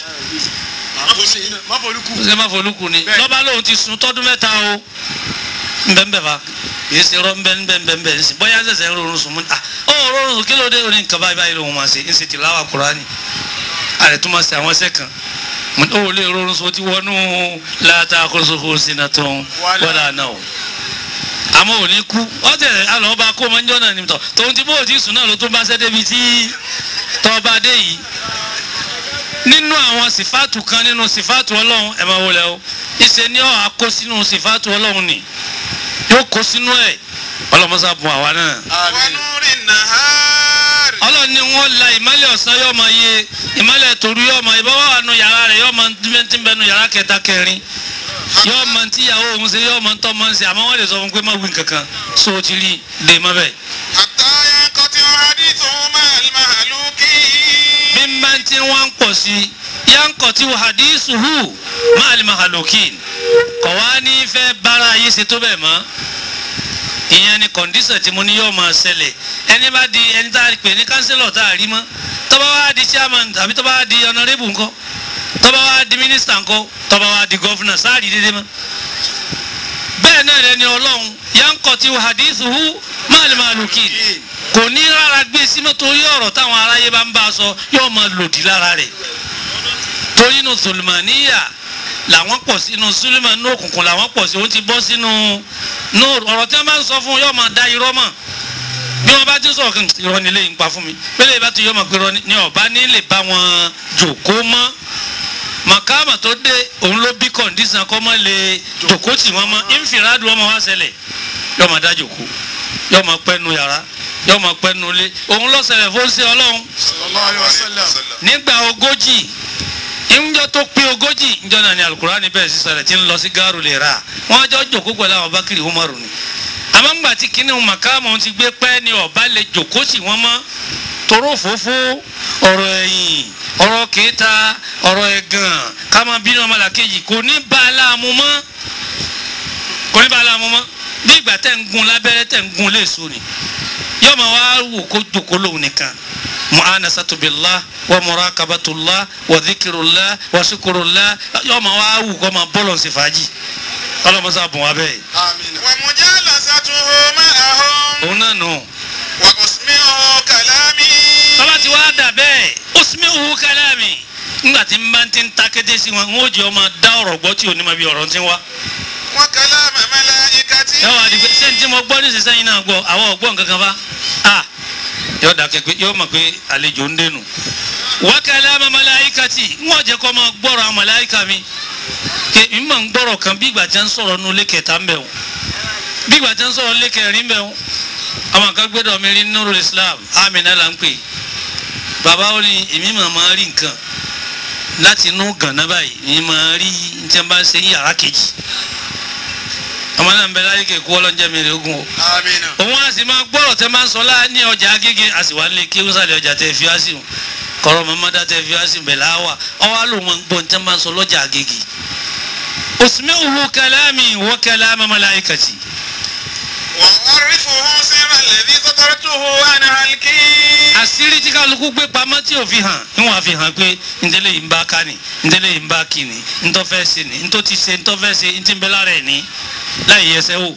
Má folúkú. ṣe má folúkú ni Bẹ́ẹ̀. lọ́ba lòun ti sun tọ́dún mẹ́ta o nbẹ́nbẹ́ fa yìí ṣe rọ nbẹ́nbẹ́nbẹ́ ń sìn bóyá ṣẹ̀ṣẹ̀ ń rọrùn sùn mú ah ó rọrùn sùn kí ló dé oní nǹkan báyìí báyìí lòun máa ṣe ń ṣe tìláwà Kùránì àrẹ tó máa ṣe àwọn ẹsẹ̀ kan mo ní ó lè rọrùn sùn ó ti wọnú láta kóso sínú tó ń wọlé àná o àmọ́ ò ní kú ọ̀tẹ̀ alọ́ba kó máa ń jọ́ náà ní tọ̀ tòun ti bó o ti sùn náà ló tún bá ṣẹ́ débi tí tọ́ba dé yìí nínú àwọn sìfáàtù kan nínú sìfáàtù ọlọ́run ẹ̀ máa wọlé o ìṣe ni ọ̀ àkó sínú sìfáàtù ọlọ́run ni yóò kó sínú ẹ̀ ọlọ́mọsá bùn àwa náà. Àmín. ونور النهار ọlọ́run ni wọ́n la ìmọ́lẹ̀ ọ̀sán yóò máa yé ìmọ́lẹ̀ tòru yóò máa ìbá wà nù yàrá rẹ̀ yóò máa tí ń bẹ nù yàrá kẹta kẹrin yóò máa tí ìyàwó òun ṣe yóò máa tọ́ máa ń ṣe àmọ́ wọ́n lè sọ fún pé má wí kankan so o ti rí dè má bẹ́ẹ̀. حتى ينقطع حديثه مع المهلوكين bí n bá ti wọ́n ń pọ̀ sí yankọ̀ tí wọ́n hadísù hù máa lè mahalokin kọ̀ wá ní fẹ́ bára ayé ṣe tó bẹ́ẹ̀ mọ́ ìyẹn ni kọ̀ǹdíṣàn tí mo ní yóò máa ṣẹlẹ̀ ẹni bá di ẹni tá a pè ní kánsílọ̀ tá a rí mọ́ tó bá wá di chairman tàbí tó bá wá di honourable ńkọ́ tó bá wá di minister ńkọ́ tó bá wá di governor sáà rí dédé mọ́ bẹ́ẹ̀ náà lẹni ọlọ́run yankọ̀ tí wọ́n hadísù hù máa lè mahalokin kò ní rárá gbé símọ́ torí ọ̀rọ̀ táwọn aráyé bá ń bá a sọ yóò máa lòdì lára rẹ̀ torí inú sùlùmọ̀níyà làwọn pọ̀ sí inú sùlùmọ̀ inú òkùnkùn làwọn pọ̀ sí òun ti bọ́ sínú nú ọ̀rọ̀ tí wọ́n bá ń sọ fún un yóò máa da irọ́ mọ̀ bí wọ́n bá ti sọ̀rọ̀ kan irọ́ nílé yìí ń pa fún mi pélé ìbá ti yọ máa pé irọ́ ni ọ̀bá ní lè bá wọn jòkó mọ́ màkàmà tó dé òun ló bí kọ̀ǹdísàn kọ́ mọ́ lè jòkó tì wọ́n mọ́ ìfìràdù ọmọ wa ṣẹlẹ̀ yóò máa dá jòkó yóò máa pẹ́ nu yàrá yóò máa pẹ́ nu ilé òun ló ṣẹlẹ̀ fún sí ọlọ́run Sallallahu alaihi wasallam. nígbà ogójì ìjọ tó pé ogójì ìjọ náà ni alukurani bẹ̀rẹ̀ sí sọ̀rọ̀ tí ń lọ sí gáàrú lè ra wọ́n jọ jòkó pẹ̀lú àwọn bákìrì umaru ni àmọ́ ńgbà tí kinní màkàmù ti gbé pẹ́ ni ọba lè jòkó sí wọn mọ́ toró fòfó ọ̀rọ̀ ẹ̀yìn ọ̀rọ̀ kẹta ọ̀rọ̀ ẹ̀gàn ká máa bínú ọmọlàkejì kò ní bá a láàmú mọ́ kò ní bá a láàmú mọ́ bí ìgbà tẹ̀ ń gun lábẹ́rẹ́ tẹ̀ ń gun léèso ni yóò máa wá wò kó jòkó lóhùn nìkan mu'anasatu billah wa murakabatullah wa dhikirullah wa shukurullah yóò máa wá wù kó máa bọ́lọ̀ sí fàájì ọlọ́mọsá bùn wá bẹ́ẹ̀. Àmín. ومجالسته معهم òun náà nù. وأسمعه كلامي tọ́ba ti wá dà bẹ́ẹ̀ usmi'uhu kalami nígbà tí n bá ti ń ta kété sí wọn n ó jẹ́ ọmọ dá ọ̀rọ̀ gbọ́ tí ò ní ma bí ọ̀rọ̀ ti ń wá. وكلام ملائكتي yóò wá di pé ṣé n tí mo gbọ́ ní sísẹ́ yìí náà gbọ́ àwọn ọ̀gbọ́n kankan fa. a yóò dà kẹ́ pé yóò mọ̀ pé àlejò ń dénú. wa kalama malaikati n ó jẹ́ kó máa gbọ́rọ̀ àwọn màláìka mi. kè n máa ń gbọ́rọ̀ kan bí ìgbà tí wọ́n ń sọ̀rọ̀ nínú ilé kẹta ń bẹ̀ wọ́n bí ìgbà tí wọ́n ń sọ̀rọ̀ ilé kẹrin ń bẹ̀ wọ́n àwọn kan gbẹ́dọ̀ mi rí nínú Islam amina là ń pè bàbá ó ní èmi máa máa rí nǹkan láti inú gànà báyìí èmi máa rí ní tí wọ́n bá ń ṣe ní yàrá kejì ọmọ náà ń bẹ láyé kéku ọlọ́njẹ́ mi rè ogun o Àmín. òun á sì máa gbọ́rọ̀ tẹ́ máa ń sọ láà ní ọjà agége a sì wá lé kí wúsàlẹ̀ ọjà tẹ́ fi á sí wọn kọ̀rọ̀ mọ́mọ́dá tẹ́ fi á sí bẹ̀ láwà ọwọ́ á lò wọn gbọ́ ní tẹ́ máa ń sọ lọ́jà agége usmi'uhu kalami wa kalama malaikati وأعرفه سر الذي سترته عن هلكي àṣírí tí kálukú gbé pamọ́ tí ò fi hàn níwọ̀n àfi hàn pé ntẹ́lẹ̀ yìí ń bá ká ni ntẹ́lẹ̀ yìí ń bá kí ni ntọ́ fẹ́ ṣe ni ntọ́ ti ṣe ntọ́ fẹ́ ṣe ntí ń bẹ lára ẹ̀ ní láì yẹsẹ̀ wò.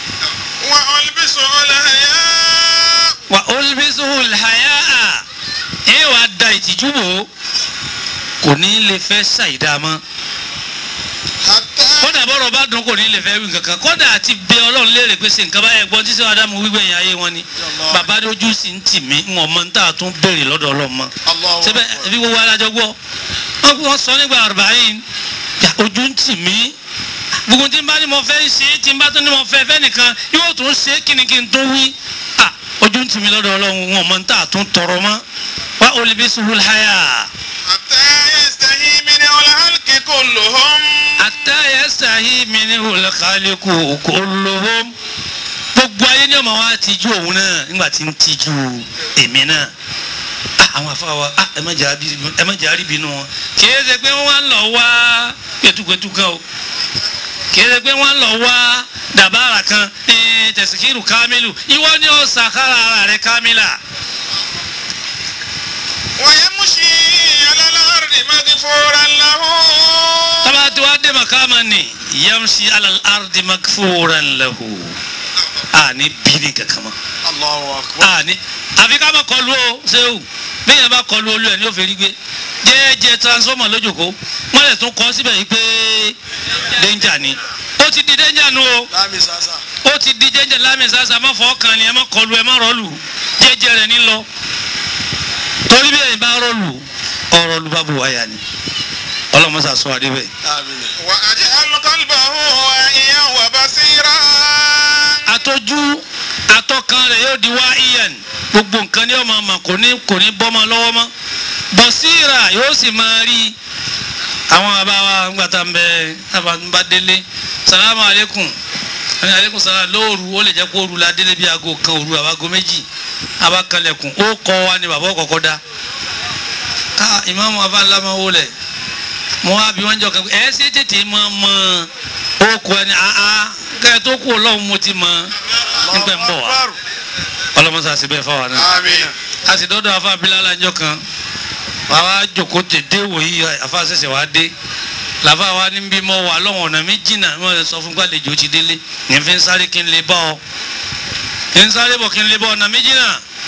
وألبسه الحياء wà olùbíṣòwò làyà à ẹ wàá da ìtìjú bò ó kò ní lè fẹ́ ṣàìdá mọ́ حتى kódà kódà bọ́rọ̀ bá dùn kò ní lè fẹ́ wí kankan kódà àti bẹ ọlọ́run léèrè pé ṣe nǹkan báyẹn gbọ́n tí sẹ́wọ́n adamu wíwẹ̀ yẹn ayé wọn ni bàbá ojú sì ń tì mí ń wọ́n mọ́ ń tà tún béèrè lọ́dọ̀ ọlọ́run mọ́ Allahu sẹ́bẹ̀ Akbar. ẹbí gbogbo alájọ gbọ́ wọ́n wọ́n sọ nígbà àrùbáyìn yà ojú ń tì mí gbogbo tí n bá ní mo fẹ́ ṣe é tí n bá tún ní mo fẹ́ fẹ́ nìkan yóò tún ṣe é kí ni kí n tún wí à ojú ń tì mí lọ́dọ̀ ọlọ́run wọn mọ̀ ń tà tún tọrọ mọ́ wá olùbí suhul haya حتى يستحي منه الخلق كلهم àtàyẹ sàhí mi ní olùkàlẹ́kù kò lóhùn gbogbo ayé ní ọmọ wa tijú òun náà nígbà tí ń tijú èmi náà Ah, àwọn afáwa ah, ẹ má jà bí- ẹ má jà rí bínú wọn kì í ṣe pé wọ́n wá ń lọ wá pẹ̀tùpẹ̀tù kan o kì í ṣe pé wọ́n ń lọ wá dàbára kan eh, tẹ̀síkìrù kámílù ìwọ ni ó sàkárà ara rẹ̀ kámílà ويمشي على الأرض مغفورا له tọ́ba tí wàá dé màkàmà ni yamshi alal ardi makfuran lahu a ní bíní kankan mọ́. الله أكبر àní àfi ká má kọlu o ṣéwù bí yẹn bá kọlu olú ẹ ní òfin rí gbé jẹ́ẹ́jẹ́ transformer lójúkó wọ́n lè tún kọ́ síbẹ̀ yìí pé danger ni ó ti di danger nu o láàmì sàṣà ó ti di danger lámì sàṣà má fọ́ kan ni ẹ má kọlu ẹ má rọlù jẹ́ẹ́jẹ́ rẹ̀ ní lọ torí bí ẹ̀yin bá rọlù ọ̀rọ̀ lu bá bu wáyà ni ọlọ́mọṣà sọ adé bẹ́ẹ̀. آمين وأجعل قلبه واعيا وبصيرا àtọ́jú atọ́kan rẹ̀ yóò di wá iyan gbogbo nǹkan ni yóò máa mà kò ní kò ní bọ́ máa lọ́wọ́ mọ́ bọ̀síra yóò sì máa rí àwọn bàbá wa ńgbà tá n bẹ tábà ń bá délé salamu aleykum ẹni aleykum salam lóòru ó lè jẹ́ kó òru la délé bí aago kan òru àbágo méjì abakalẹ̀kùn ó kọ́ wa ni bàbá ọ̀kọ̀ọ̀kọ̀ da ká ìmáàmù abáńlámà wó lẹ̀ mo wá bí wọ́n jọ kan ẹ̀ ṣe tètè máa mọ ó kọ ẹni àá kẹ́ ẹ tó kú ọlọ́run mo ti mọ nígbà ń bọ̀ wá ọlọ́mọsá sí bẹ́ẹ̀ fáwọn náà آمين a sì dọ́dọ̀ afa abilala ńjọ kan wàá jòkó tètè wòyí afa ṣẹ̀ṣẹ̀ wá dé làbá wa ní bí mo wà lọ́wọ́ ọ̀nà mi jìnnà mo lè sọ fún gbàlejò ti délé ní fi ń sáré kí n lè bá ọ ní ń sáré bọ̀ kí n lè bá ọ̀nà mi jìnnà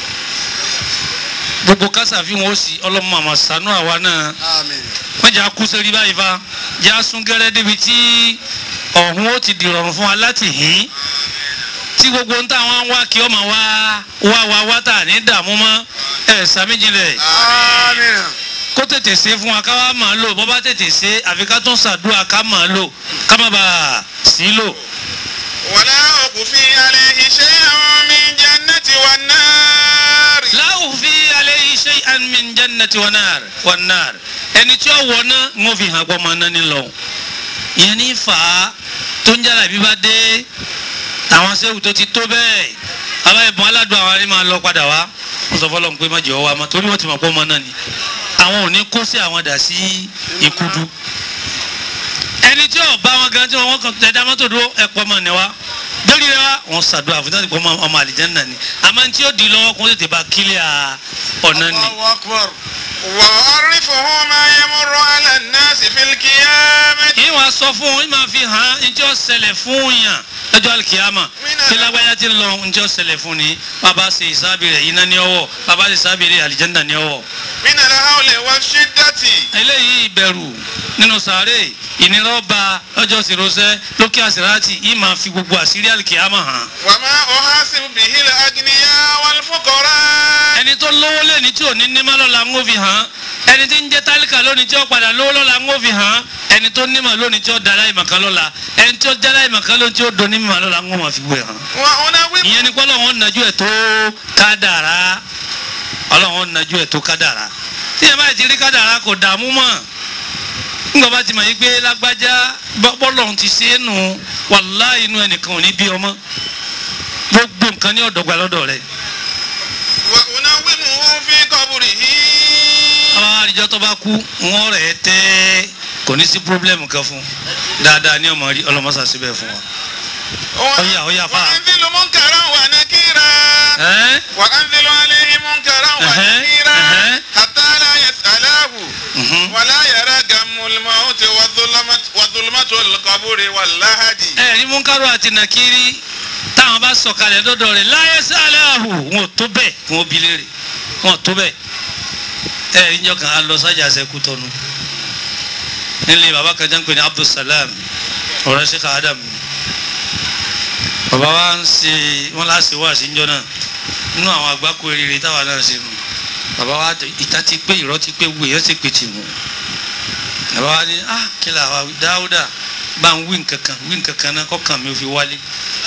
gbogbo kásàfihàn ó sì ọlọ́mọ àmọ̀ sànú àwa náà آمين wọ́n jà kú sórí báyìí fa jà sún gẹ́rẹ́ débi tí ọ̀hún ó ti dìrọ̀rùn fún wa láti hìn tí gbogbo ń táwọn wá kí ọmọ wa wá wá wá tà ní dààmú mọ́ ẹ̀ sàmìjìnlẹ̀ آمين kó tètè ṣe fún wa ká wá máa lò bọ́ bá tètè ṣe àfi ká tún ṣàdúrà ká máa lò ká má bàa sí lò. ولا أخفي عليه شيئا من جنة والنار láwù fi alayhi shay'an min jannati wa nar wa nar ẹni tí ó wọ náà ń fi hàn pọ́ máa ná ní lọ. ìyẹn ní fà á tó ń jára bí bá dé àwọn sẹ́wù tó ti tó bẹ́ẹ̀ àwọn ẹ̀bùn aládùn àwọn arí máa lọ padà wá wọ́n sọ fọlọ́n pé má jẹ́ ọwọ́ àmọ́ torí wọ́n ti mọ̀ pé ọmọ náà ni àwọn ò ní kó sí àwọn dà sí ìkudu ẹni tí ò bá wọn gan tí wọn kàn tẹ dá mọ́tò dúró ẹ̀pọ̀ mọ̀ ní wa lórí rẹ wa wọn ṣàdúrà fún tàbí ọmọ ọmọ àlìjẹ́nà ni àmọ́ tí ó di lọ́wọ́ kó tètè bá kílíà ọ̀nà ni. الله أكبر وأعرفه ما يمر على الناس في القيامة yìí wàá sọ fún yìí máa fi hàn án njẹ́ ó ṣẹlẹ̀ fún yàn lọ́jọ́ alikiyama kí lágbájá ti lọ njẹ́ ó ṣẹlẹ̀ fún ni bàbá ṣe ìsábì rẹ̀ iná ní ọwọ́ bàbá ṣe ìsábì rẹ̀ àlìjẹ́nà ní ọwọ́. من الهول والشدة eléyìí ìbẹ̀rù nínú sàárè ìnira ọba lọ́jọ́ sèrosẹ́ lókè àsìrátì yìí máa fi gbogbo àṣírí alikiyama hàn. وما أحاسب به الأغنياء والفقراء ẹni tó lówó lẹ́ni tí ò ní nímọ̀ lọ́la ń ó fi hàn ẹni tí ń jẹ́ tálíkà lónìí tí ó padà lówó lọ́la ń ó fi hàn ẹni tó nímọ̀ lónìí tí ó dara ìmọ̀kan lọ́la ẹni tí ó dara ìmọ̀kan lónìí tí ó doni mímọ̀ lọ́la ń ó máa fi gbé hàn. وأنوم ìyẹn ni pé ọlọ́run nàjú ẹ̀ tó kádàrá ọlọ́run nàjú ẹ̀ tó kádàrá tí ẹ bá ti rí kádàrá kò dààmú mọ́ nígbà bá ti mọ̀ yí pé lágbájá bọ́- bọ́lọ́run ti ṣe é nù wàláhì inú ẹnìkan ò ní bí ọmọ gbogbo nǹkan ní ọ̀dọ́gba lọ́dọ̀ rẹ̀ وأنومه في قبره àwọn àríjọ tó bá kú wọn rẹ̀ tẹ́ kò ní sí pírọ́blẹ́mù kan fún dáadáa ní ọmọ rí ọlọmọsà síbẹ̀ fún wa. Ọ̀yà, ọ̀yà, fà. وأنزل منكرا ونكيرا ẹ́ وأنزل عليه منكرا أها، ونكيرا أها. حتى لا يسأله mhm. ولا يرى غم الموت وظلمة وظلمة القبر واللهد ẹ rí múnkárò àti nàkírí táwọn bá sọ̀kalẹ̀ dọ́dọ̀ rẹ̀ láyé sáláhù wọn ò tó bẹ́ẹ̀ wọn ò bi léèrè wọn ò tó bẹ́ẹ̀ ẹ rí njọ́ kan á lọ sájà sẹ́kù tọ́nu nílé bàbá kan jẹ́ ń pè ní Abdulsalam ọ̀rẹ́ ṣe ká Adam ni bàbá wa ń ṣe wọn láṣẹ wá sí njọ náà nínú àwọn àgbákò eré táwa náà ṣe nù bàbá wa ìta ti pé ìrọ́ ti pé wúwo èèyàn ti pè tì mú bàbá wa ní ah kí la wa dáúdà bá ń wí nǹkan kan wí nǹkan kan náà kọ́kàn mi ò fi wálé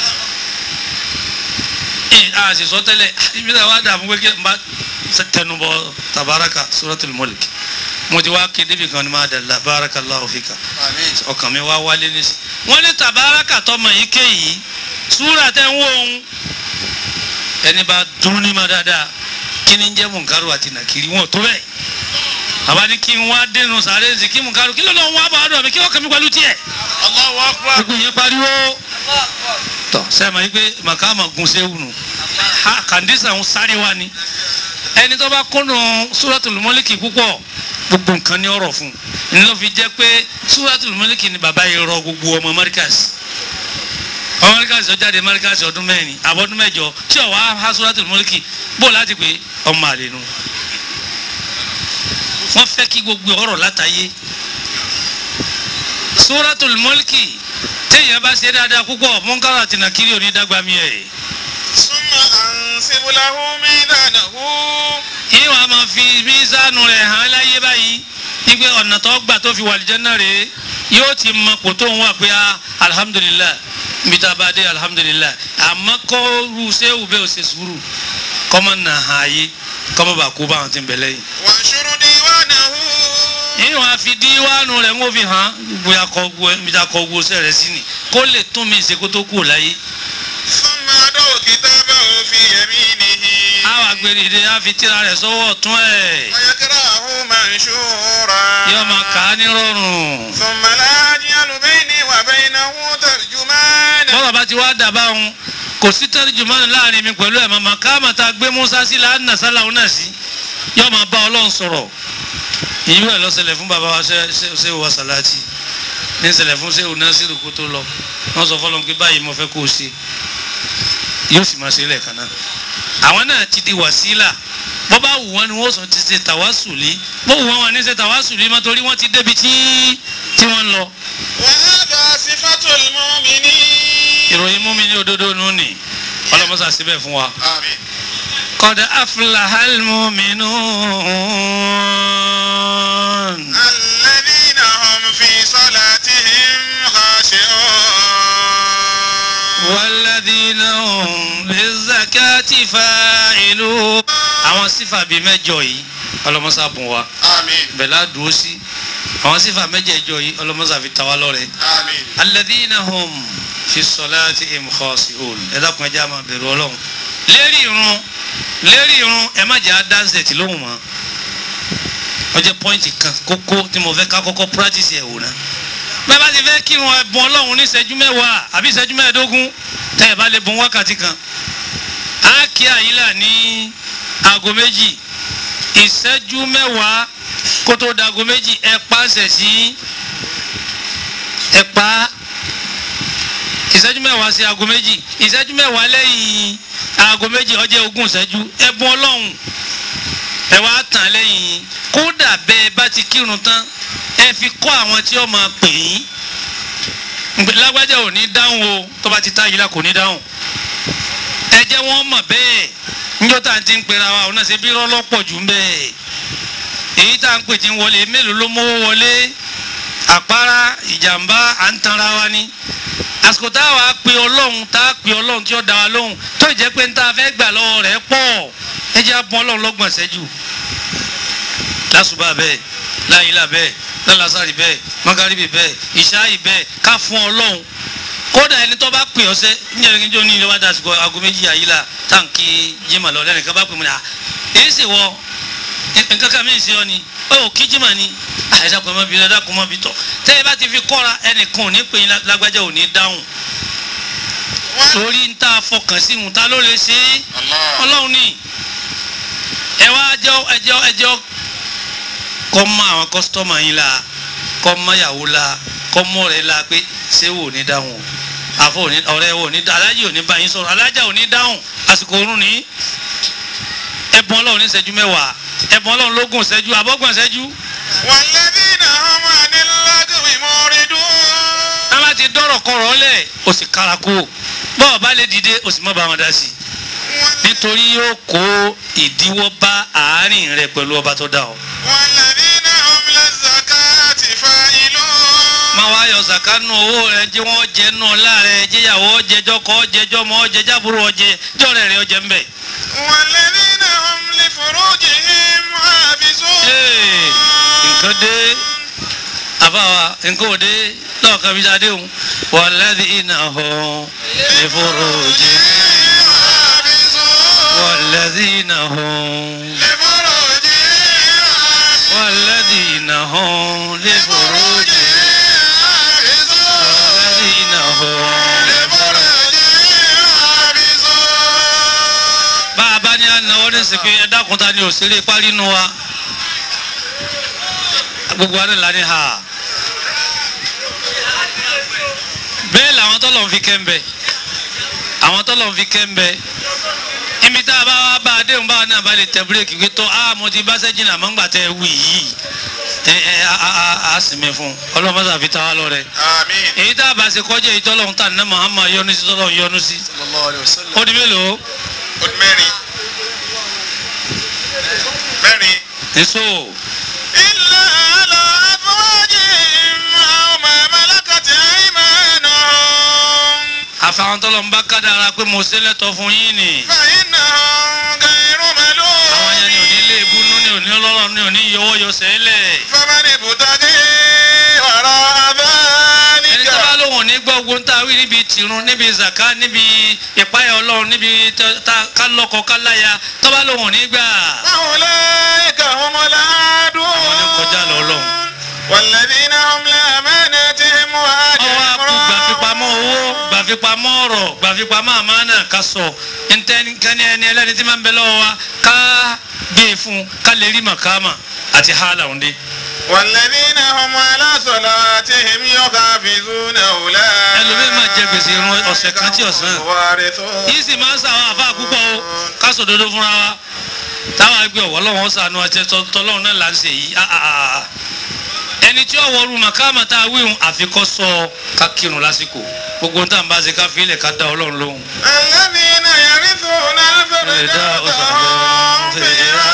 ẹ a sì sọ tẹ́lẹ̀ ibi tí a wá dààmú pé kí n bá tẹnubọ tabaraka suratul mulk mo ti wá kéde bí kan ní ma dàlá barakallahu fika ọkàn mi wá wálé ní sí. wọ́n ní tabaraka tọmọ yìí ké yìí súrà tẹ́ ń wò ń ẹni bá dún ní ma dáadáa kí ni ń jẹ́ munkaru àti nàkiri wọn ò tó bẹ́ẹ̀ àbá ní kí n wá dénú sàré ǹsì kí munkaru kí ló lọ́ wá bá ọ̀dọ̀ mi kí wọ́n kàn mí pẹ̀lú tiẹ̀ Allahu akbar. gbogbo yẹn pariwo tọ sẹ́mi yìí pé màkàmà gun séwu nù ha kàndísà ń sáré wa ni ẹni tó bá kúnnù Suratul Mulki púpọ̀ gbogbo nǹkan ní ọ̀rọ̀ fún un ní ló fi jẹ́ pé Suratul Mulki ni bàbá yìí rọ gbogbo ọmọ Markaz ọmọ Markaz ó jáde Markaz ọdún mẹ́rin àbọ̀dún mẹ́jọ tí ọ̀ wá ha Suratul Mulki bó láti pé ọmọ àlè nu wọ́n fẹ́ kí gbogbo ọ̀rọ̀ látàyé Suratul Mulki téèyàn bá ṣe dáadáa púpọ̀ mọ́ńkàrà àti nàkírí onídàgbàmí ẹ̀ Summa ansibu lahu mizanahu. ìwà máa fi mísánù rẹ̀ hàn láyé báyìí wípé ọ̀nà tó gbà tó fi wà lìjẹ́ náà rèé yóò ti mọ kò tó ń wà pé ah, alhamdulillah níbi tá a bá dé alhamdulillah àmọ́ kó ru sẹ́wù bẹ́ẹ̀ ò ṣe sùúrù kọ́mọ nà hàn ayé kọ́mọ bá kó báwọn ti ń bẹ̀ lẹ́yìn. Wanshuru diwanahu. ìwà fi díwánu rẹ̀ ń wò fi hàn bóyá kọ́ gbó níbi tá a kọ́ gbó sẹ́rẹ̀ sí ni kó lè tún mi ṣe kó tó kù láyé. Thumma adaw kitabahu fi yaminihi. àwọn agbèrèdè á fi tíra rẹ̀ sọ́wọ́ ọ̀tún ẹ̀ Wa yakrahu manshura. yóò máa kà á ní rọrùn. Thumma la aj'alu bayni wa baynahu tarjumana. bọ́lá bá ti wá dàbá òun kò sí tẹ́rìjùmọ́nì láàrin mi pẹ̀lú ẹ̀ màmá káàmà tá a gbé Musa sí là á nà sálà òun náà sí yóò máa bá ọlọ́run sọ̀rọ̀ ìyú ẹ̀ lọ́sẹ̀lẹ̀ fún bàbá wa ṣe- ṣe- ṣéwù wa sàláàtì ní ṣẹlẹ̀ fún ṣéwù Násírù kó tó lọ wọ́n sọ fọlọ́n pé báyìí mo fẹ́ kó o ṣe yóò sì máa ṣe lẹ́ẹ̀kan náà àwọn náà ti di wàsílà bọ́ bá wù wọ́n ni wọ́n sọ ti ṣe tàwásùlì bó wù wọ́n wọn ní ṣe tàwásùlì mọ́ torí wọ́n ti débi tí tí wọ́n ń lọ Wa hadha sifatul mu'minin. ìròyìn mú mi ní òdodo nù ní ọlọ́mọsà síbẹ̀ fún wa. Àmín. قد أفلح المؤمنون الذين هم في صلاتهم خاشعون والذين هم للزكاة فاعلون àwọn sífà bíi mẹ́jọ yìí ọlọmọsà bùn wa آمين bẹ̀lá dúró sí àwọn sífà mẹ́jẹ̀ẹ̀jọ yìí ọlọmọsà fi ta wá lọ́rẹ. آمين الذين هم في صلاتهم خاشعون ẹ dákun ẹ jẹ́ á máa bẹ̀rù Ọlọ́run lérí irun lérí irun ẹ má jẹ́ àdánsẹ̀tì lóhùn mọ́ ó jẹ́ pọ́ìntì kan kókó tí mo fẹ́ ká kọ́kọ́ practice ẹ̀ wò ná bẹ́ẹ̀ bá ti fẹ́ kírun ẹ̀bùn Ọlọ́run ní ìṣẹ́jú mẹ́wàá àbí ìṣẹ́jú mẹ́ẹ̀ẹ́dógún tẹ́ ẹ bá lè bùn wákàtí kan á kí àyílà ní aago méjì ìṣẹ́jú mẹ́wàá kó tó dago méjì ẹ pàṣẹ sí ẹ pa á ìṣẹ́jú mẹ́wàá sí aago méjì ìṣẹ́jú mẹ́wàá lẹ́yìn aago méjì ó jẹ́ ogún ìṣẹ́jú ẹ̀bùn ọlọ́run ẹ wá tàn lẹ́yìn kódà bẹ́ẹ̀ bá ti kírun tán ẹ fi kọ́ àwọn tí ó máa pè yín Ǹgbẹ́ lágbájá ò ní dáhùn o tó bá ti tá yìí la kò ní dáhùn ẹ jẹ́ wọ́n mọ̀ bẹ́ẹ̀ níjọ́ tá à ń ti ń pera wa òun náà ṣe bí rọ́lọ́pọ̀ jù ń bẹ́ẹ̀ èyí tá à ń pè tí ń wọlé mélòó ló mówó wọlé àpárá ìjàmbá à ń tanra wa ni àsìkò tá a wàá pe ọlọ́run tá a pe ọlọ́run tí ó dá wa lóhùn tó jẹ́ pé n ta fẹ́ gbà lọ́wọ́ rẹ̀ pọ̀ ẹ jẹ́ abọ́ ọlọ́run lọ́gbọ̀n ṣẹ́jú lásùbà bẹ́ẹ̀ láyìlá bẹ́ẹ̀ lálásàrì bẹ́ẹ̀ mọ́gàríbì bẹ́ẹ̀ ìṣáàyì bẹ́ẹ̀ ká fún ọlọ́run kódà ẹni tó bá pè ọsẹ níjẹ́ kí n jó ní ilé wa dásìkò aago méjì àyílá táǹkì jimá lọ lẹ́nìkan bá pè mí à èyí sì wọ nǹkan kan mìíràn sí ọ ni ó kí jimá ni àìsàn kò mọ bí lọ́dà kò mọ bí tọ̀ tẹ́ ẹ bá ti fi kọ́ra ẹnìkan ò ní pè yín lágbájá ò ní dáhùn torí ń tá a fọkàn sí ìhùn ta ló lè ṣe é الله ọlọ́run ní ẹ wá ẹjọ́ ẹjọ́ ẹjọ́ kọ́ mọ àwọn kọ́sítọ́mà yín la kọ́ mọ ìyàwó la kọ́ mọ rẹ̀ la pé ṣé wò ní dáhùn o àfọ òní ọ̀rẹ́ wò ní alájì òní bá yín sọ̀rọ̀ alájà òní dáhùn àsìkò oorun ní ẹ̀bùn ọlọ́run ní ìṣẹ́jú mẹ́wàá ẹ̀bùn ọlọ́run lógún ìṣẹ́jú àbọ̀gbọ̀n ìṣẹ́jú والذين هم عن اللغو معرضون wọ́n bá ti dọ́rọ̀ kọ̀rọ̀ lẹ̀ o sì kára kó bọ́ọ̀ bá lè dìde o sì má bá wọn dá sí i nítorí yóò kó ìdíwọ́ bá àárín rẹ pẹ̀lú ọba tó dá ọ. والذين هم للزكاة فاعلون máa wá yọ sàkánù owó rẹ jẹ́ wọ́n jẹ́ nù láàrẹ jẹ́yàwó jẹjọ́ kọ́ jẹjọ́ mọ́ jẹjábúrò ọjẹ jọ́rẹ̀ rẹ ọjẹ́ ńbẹ̀. والذين هم لفروجهم حافظون Ee, nǹkan dé àbáwa nǹkan ò dé lọ́ọ̀kan bí sáadé òun walladhina hum li furujihim حافظون walladhina hum لفروجهم walladhina hum li furujihim walladhina hum. bá a bá ní ànáwó ní sèké ẹ̀dákun ta ni òṣèré parí nu wa gbogbo wa ní la ní ha bẹ́ẹ̀ làwọn tọ́lọ̀ ń fi kẹ́ńbẹ́ àwọn tọ́lọ̀ ń fi kẹ́ńbẹ́ ibi tá a bá wá bá a déhùn báwa náà bá lè tẹ búrẹ́kì pé tó a mo ti bá sẹ́jìnà àmọ́ ńgbà tẹ wí yìí ẹ ẹ a a a a sinmi fún ọlọ́mọdé fi ta wá lọ rẹ آمين èyí tá a bá ṣe kọjá èyí tọ́lọ̀ ń tà ní Muhammad yọ́nú sí tọ́lọ̀ ń yọ́nú sí صلى الله عليه وسلم ó di mélòó قد ماري ماري èso. إلا على أزواجهم أو ما ملكت أيمانهم àfàwọn tọ́lọ̀ ń bá kádàrá pé mo ṣe lẹ́tọ̀ fún yín ni فإنهم غير àwọn yẹn ni ò ní lé ملومين ebúnú ni ò ní ọlọ́rọ̀ ni ò ní yọwọ́ yọ sẹ́lẹ̀ فمن ابتغي وراء ẹni ذلك tó bá lóhùn ní gbọ́ ogun tá a wí níbi tìrun níbi zaka níbi ìpáyà ọlọ́run níbi tá- tá- ká lọ́kọ ká láya tó bá lóhùn ní gbà فأولئك هم العادون Àwọn ni kọjá lọ Ọlọ́run. والذين هم لأماناتهم ọwọ́ وعهدهم akú gbàfipamọ́ owó gbàfipamọ́ ọ̀rọ̀ gbàfipamọ́ àmánà ká sọ ntẹ́nikẹ́ni ẹni ẹlẹ́ni tí máa ń bẹ lọ́wọ́ wa ká gbé e fún ká lè rí màkàmà àti hàlà òǹdè. والذين هم على صلاتهم يحافظون أولئك ẹlòmíín máa jẹ gbèsè irun ọ̀sẹ̀ kan tí ọ̀sán. الوارثون yìí sì máa ń sàwọn àfa púpọ̀ o ká sọ dodo fúnra wa táwọn ẹgbẹ́ ọ̀wọ́ lọ́wọ́ sànú àti tọ́lọ́run náà là ń ṣe yìí ah, ah, ah. ẹni tí ọ̀wọ́ ru màkàmà tá a wíhun àfikọ́ sọ ká kírun lásìkò gbogbo ń tà ń bá ṣe ká fi ilẹ̀ ká dá ọlọ́run lóhùn. الذين يرثون الفردوس هم فيها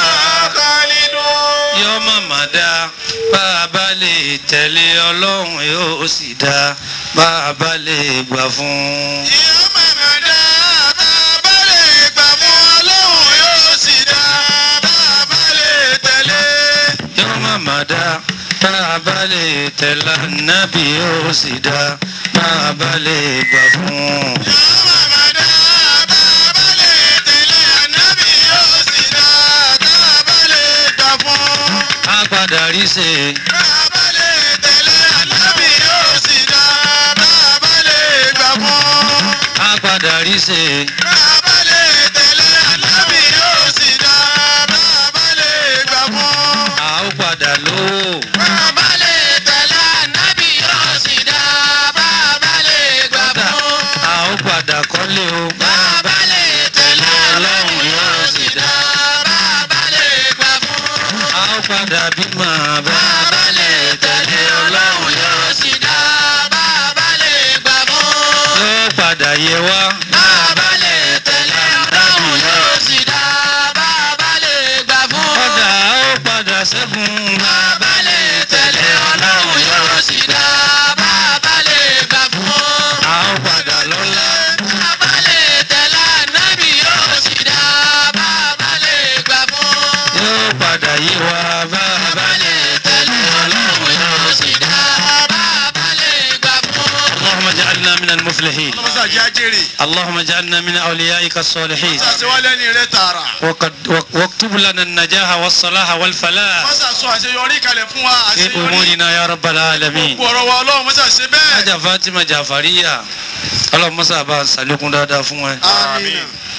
خالدون yọ màmá dá bá a bá lè tẹ̀lé ọlọ́run yóò sì dá bá a bá lè gbà fún un. Ìyá màmá dá bàbá lè gbà fún Ọlọ́run yóò sì dá bàbá lè tẹ̀lé. yọ màmá dá bá a bá lè tẹ̀lé nábì yóò sì dá bá a bá lè gbà fún un. Ìyá màmá dá bàbá lè tẹ̀lé ànábì yóò sì dá bàbá lè gbà fún. a padà rí ṣe Bàbá lè tẹ̀lé ànábì yóò sì dá bàbá lè gbà fún. a padà rí ṣe Bàbá lè tẹ̀lé ànábì yóò sì dá bàbá lè gbà fún. a ó padà lówó Bàbá lè tẹ̀lé ànábì yóò sì dá bàbá lè gbà fún. a ó padà kọ́lé o Bàbá lè tẹ̀lé ànábì yóò sì dá bàbá lè gbà fún. a ó padà bímọ bá Bàbá lè tẹ̀lé ọlọ́run yóò sì dá bàbá lè gbà fún. yóò padà yẹ wá Bàbá lè tẹ̀lé ọlọ́run yóò sì dá bàbá lè gbà fún. kọ́dà a ó padà ṣẹ́gun Bàbá lè tẹ̀lé ọlọ́run yóò sì dá bàbá lè gbà fún. a ó padà lọ́lá. Bàbá lè tẹ̀lé ànábì yóò sì dá bàbá lè gbà fún. yóò padà yé wa bá a bá lè tẹ̀lé ọlọ́run yóò sì dá bàbá lè gbà fún. اللهم اجعلنا من المفلحين Musa jẹ́ ajẹ́rè. اللهم اجعلنا من أوليائك الصالحين Musa ṣe wá lẹ́ni rẹ̀ tààrà. وقد وك- واكتب لنا النجاح والصلاح والفلاح Musa sọ àṣeyọrí kalẹ̀ fún wa في àṣeyọrí. أمورنا يا رب العالمين Gbogbo ọ̀rọ̀ wa Ọlọ́run Musa ṣe bẹ́ẹ̀. ajá Fatima Jafariya ọlọ́run mọ́sá bá a sàlékún dáadáa fún ẹ Àmín.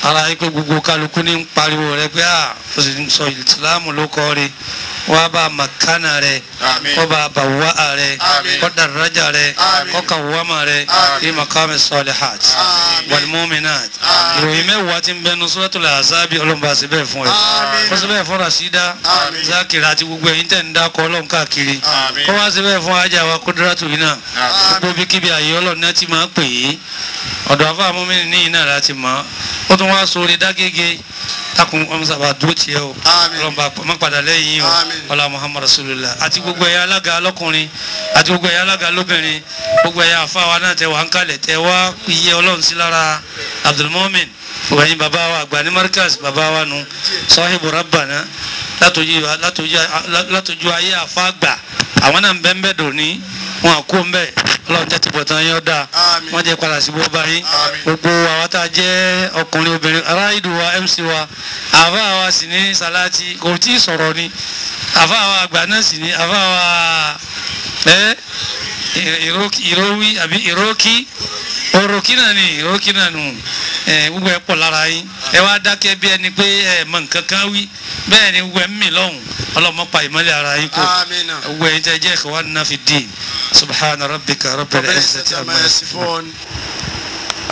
ara yìí pé gbogbo kálukú ní ń pariwo rẹ pé à ó sì ń sọ ìsìláàmù ló kọ́ rí wá bá makana rẹ Àmín. kọ́ bá bàwá rẹ Àmín. kọ́ daraja rẹ Àmín. kọ́ kàwámà rẹ Àmín. fi makami salihat Àmín. wal mu'minat Àmín. ìròyìn mẹ́wàá ti ń bẹnu suratul azabi ọlọ́mọba sí bẹ́ẹ̀ fún ẹ Àmín. kó sí bẹ́ẹ̀ fún rasida Àmín. zakira àti gbogbo ẹ̀yin tẹ̀ ń dákọ̀ ọlọ́run káàkiri Àmín. kó wá sí bẹ́ẹ̀ fún ajá wa kudratu yìí náà Àmín. gbogbo bí kíbi àyè ọlọ́run náà ti máa ń pè é ọ̀dọ̀ àfa àmọ́mí ní iná láti mọ̀ ó tún wá sórí dágége takùn ọmọsàbà dúró tiẹ̀ o Àmín. ọlọ́mọba má padà lẹ́yìn o Àmín. ọlá muhammad rasulillah àti gbogbo ẹ̀yà alága lọ́kùnrin àti gbogbo ẹ̀yà alága lóbìnrin gbogbo ẹ̀yà àfa wa náà tẹ wà ń kalẹ̀ tẹ wá iye ọlọ́run sí lára abdulmumin ògbẹ́yìn bàbá wa àgbà ní markaz bàbá wa nu sahibu rabbana látòjú látòjú látòjú ayé àfa àgbà àwọn náà ń bẹ́ ń bẹ́ dòní wọn kó ń bẹ́ ọlọ́run jẹ́ tìbọ̀tán yẹn ó dáa Àmín. wọ́n jẹ́ padà sí bó báyìí Àmín. gbogbo àwọn tá a jẹ́ ọkùnrin obìnrin aráàlú wa mc wa àfa wa sì ní salati kò tí ì sọ̀rọ̀ ni àfa wa àgbà náà sì ní àfa wa ẹ ìrókì ìrówí àbí ìrókì òròkì náà ni ìrókì náà nù ẹ gbogbo ẹ pọ̀ lára yín ẹ wá dákẹ́ bí ẹni pé ẹ mọ nǹkan kan wí bẹ́ẹ̀ ni gbogbo ẹ ń mì lọ́hùn ọlọ́mọ pa ìmọ́lẹ̀ ara yín kù Àmín. gbogbo ẹ jẹ́ jẹ́ ikhwanna fi ddin subhana rabbika rabbil ربنا izzati يستر amma ما yasifun. يصفون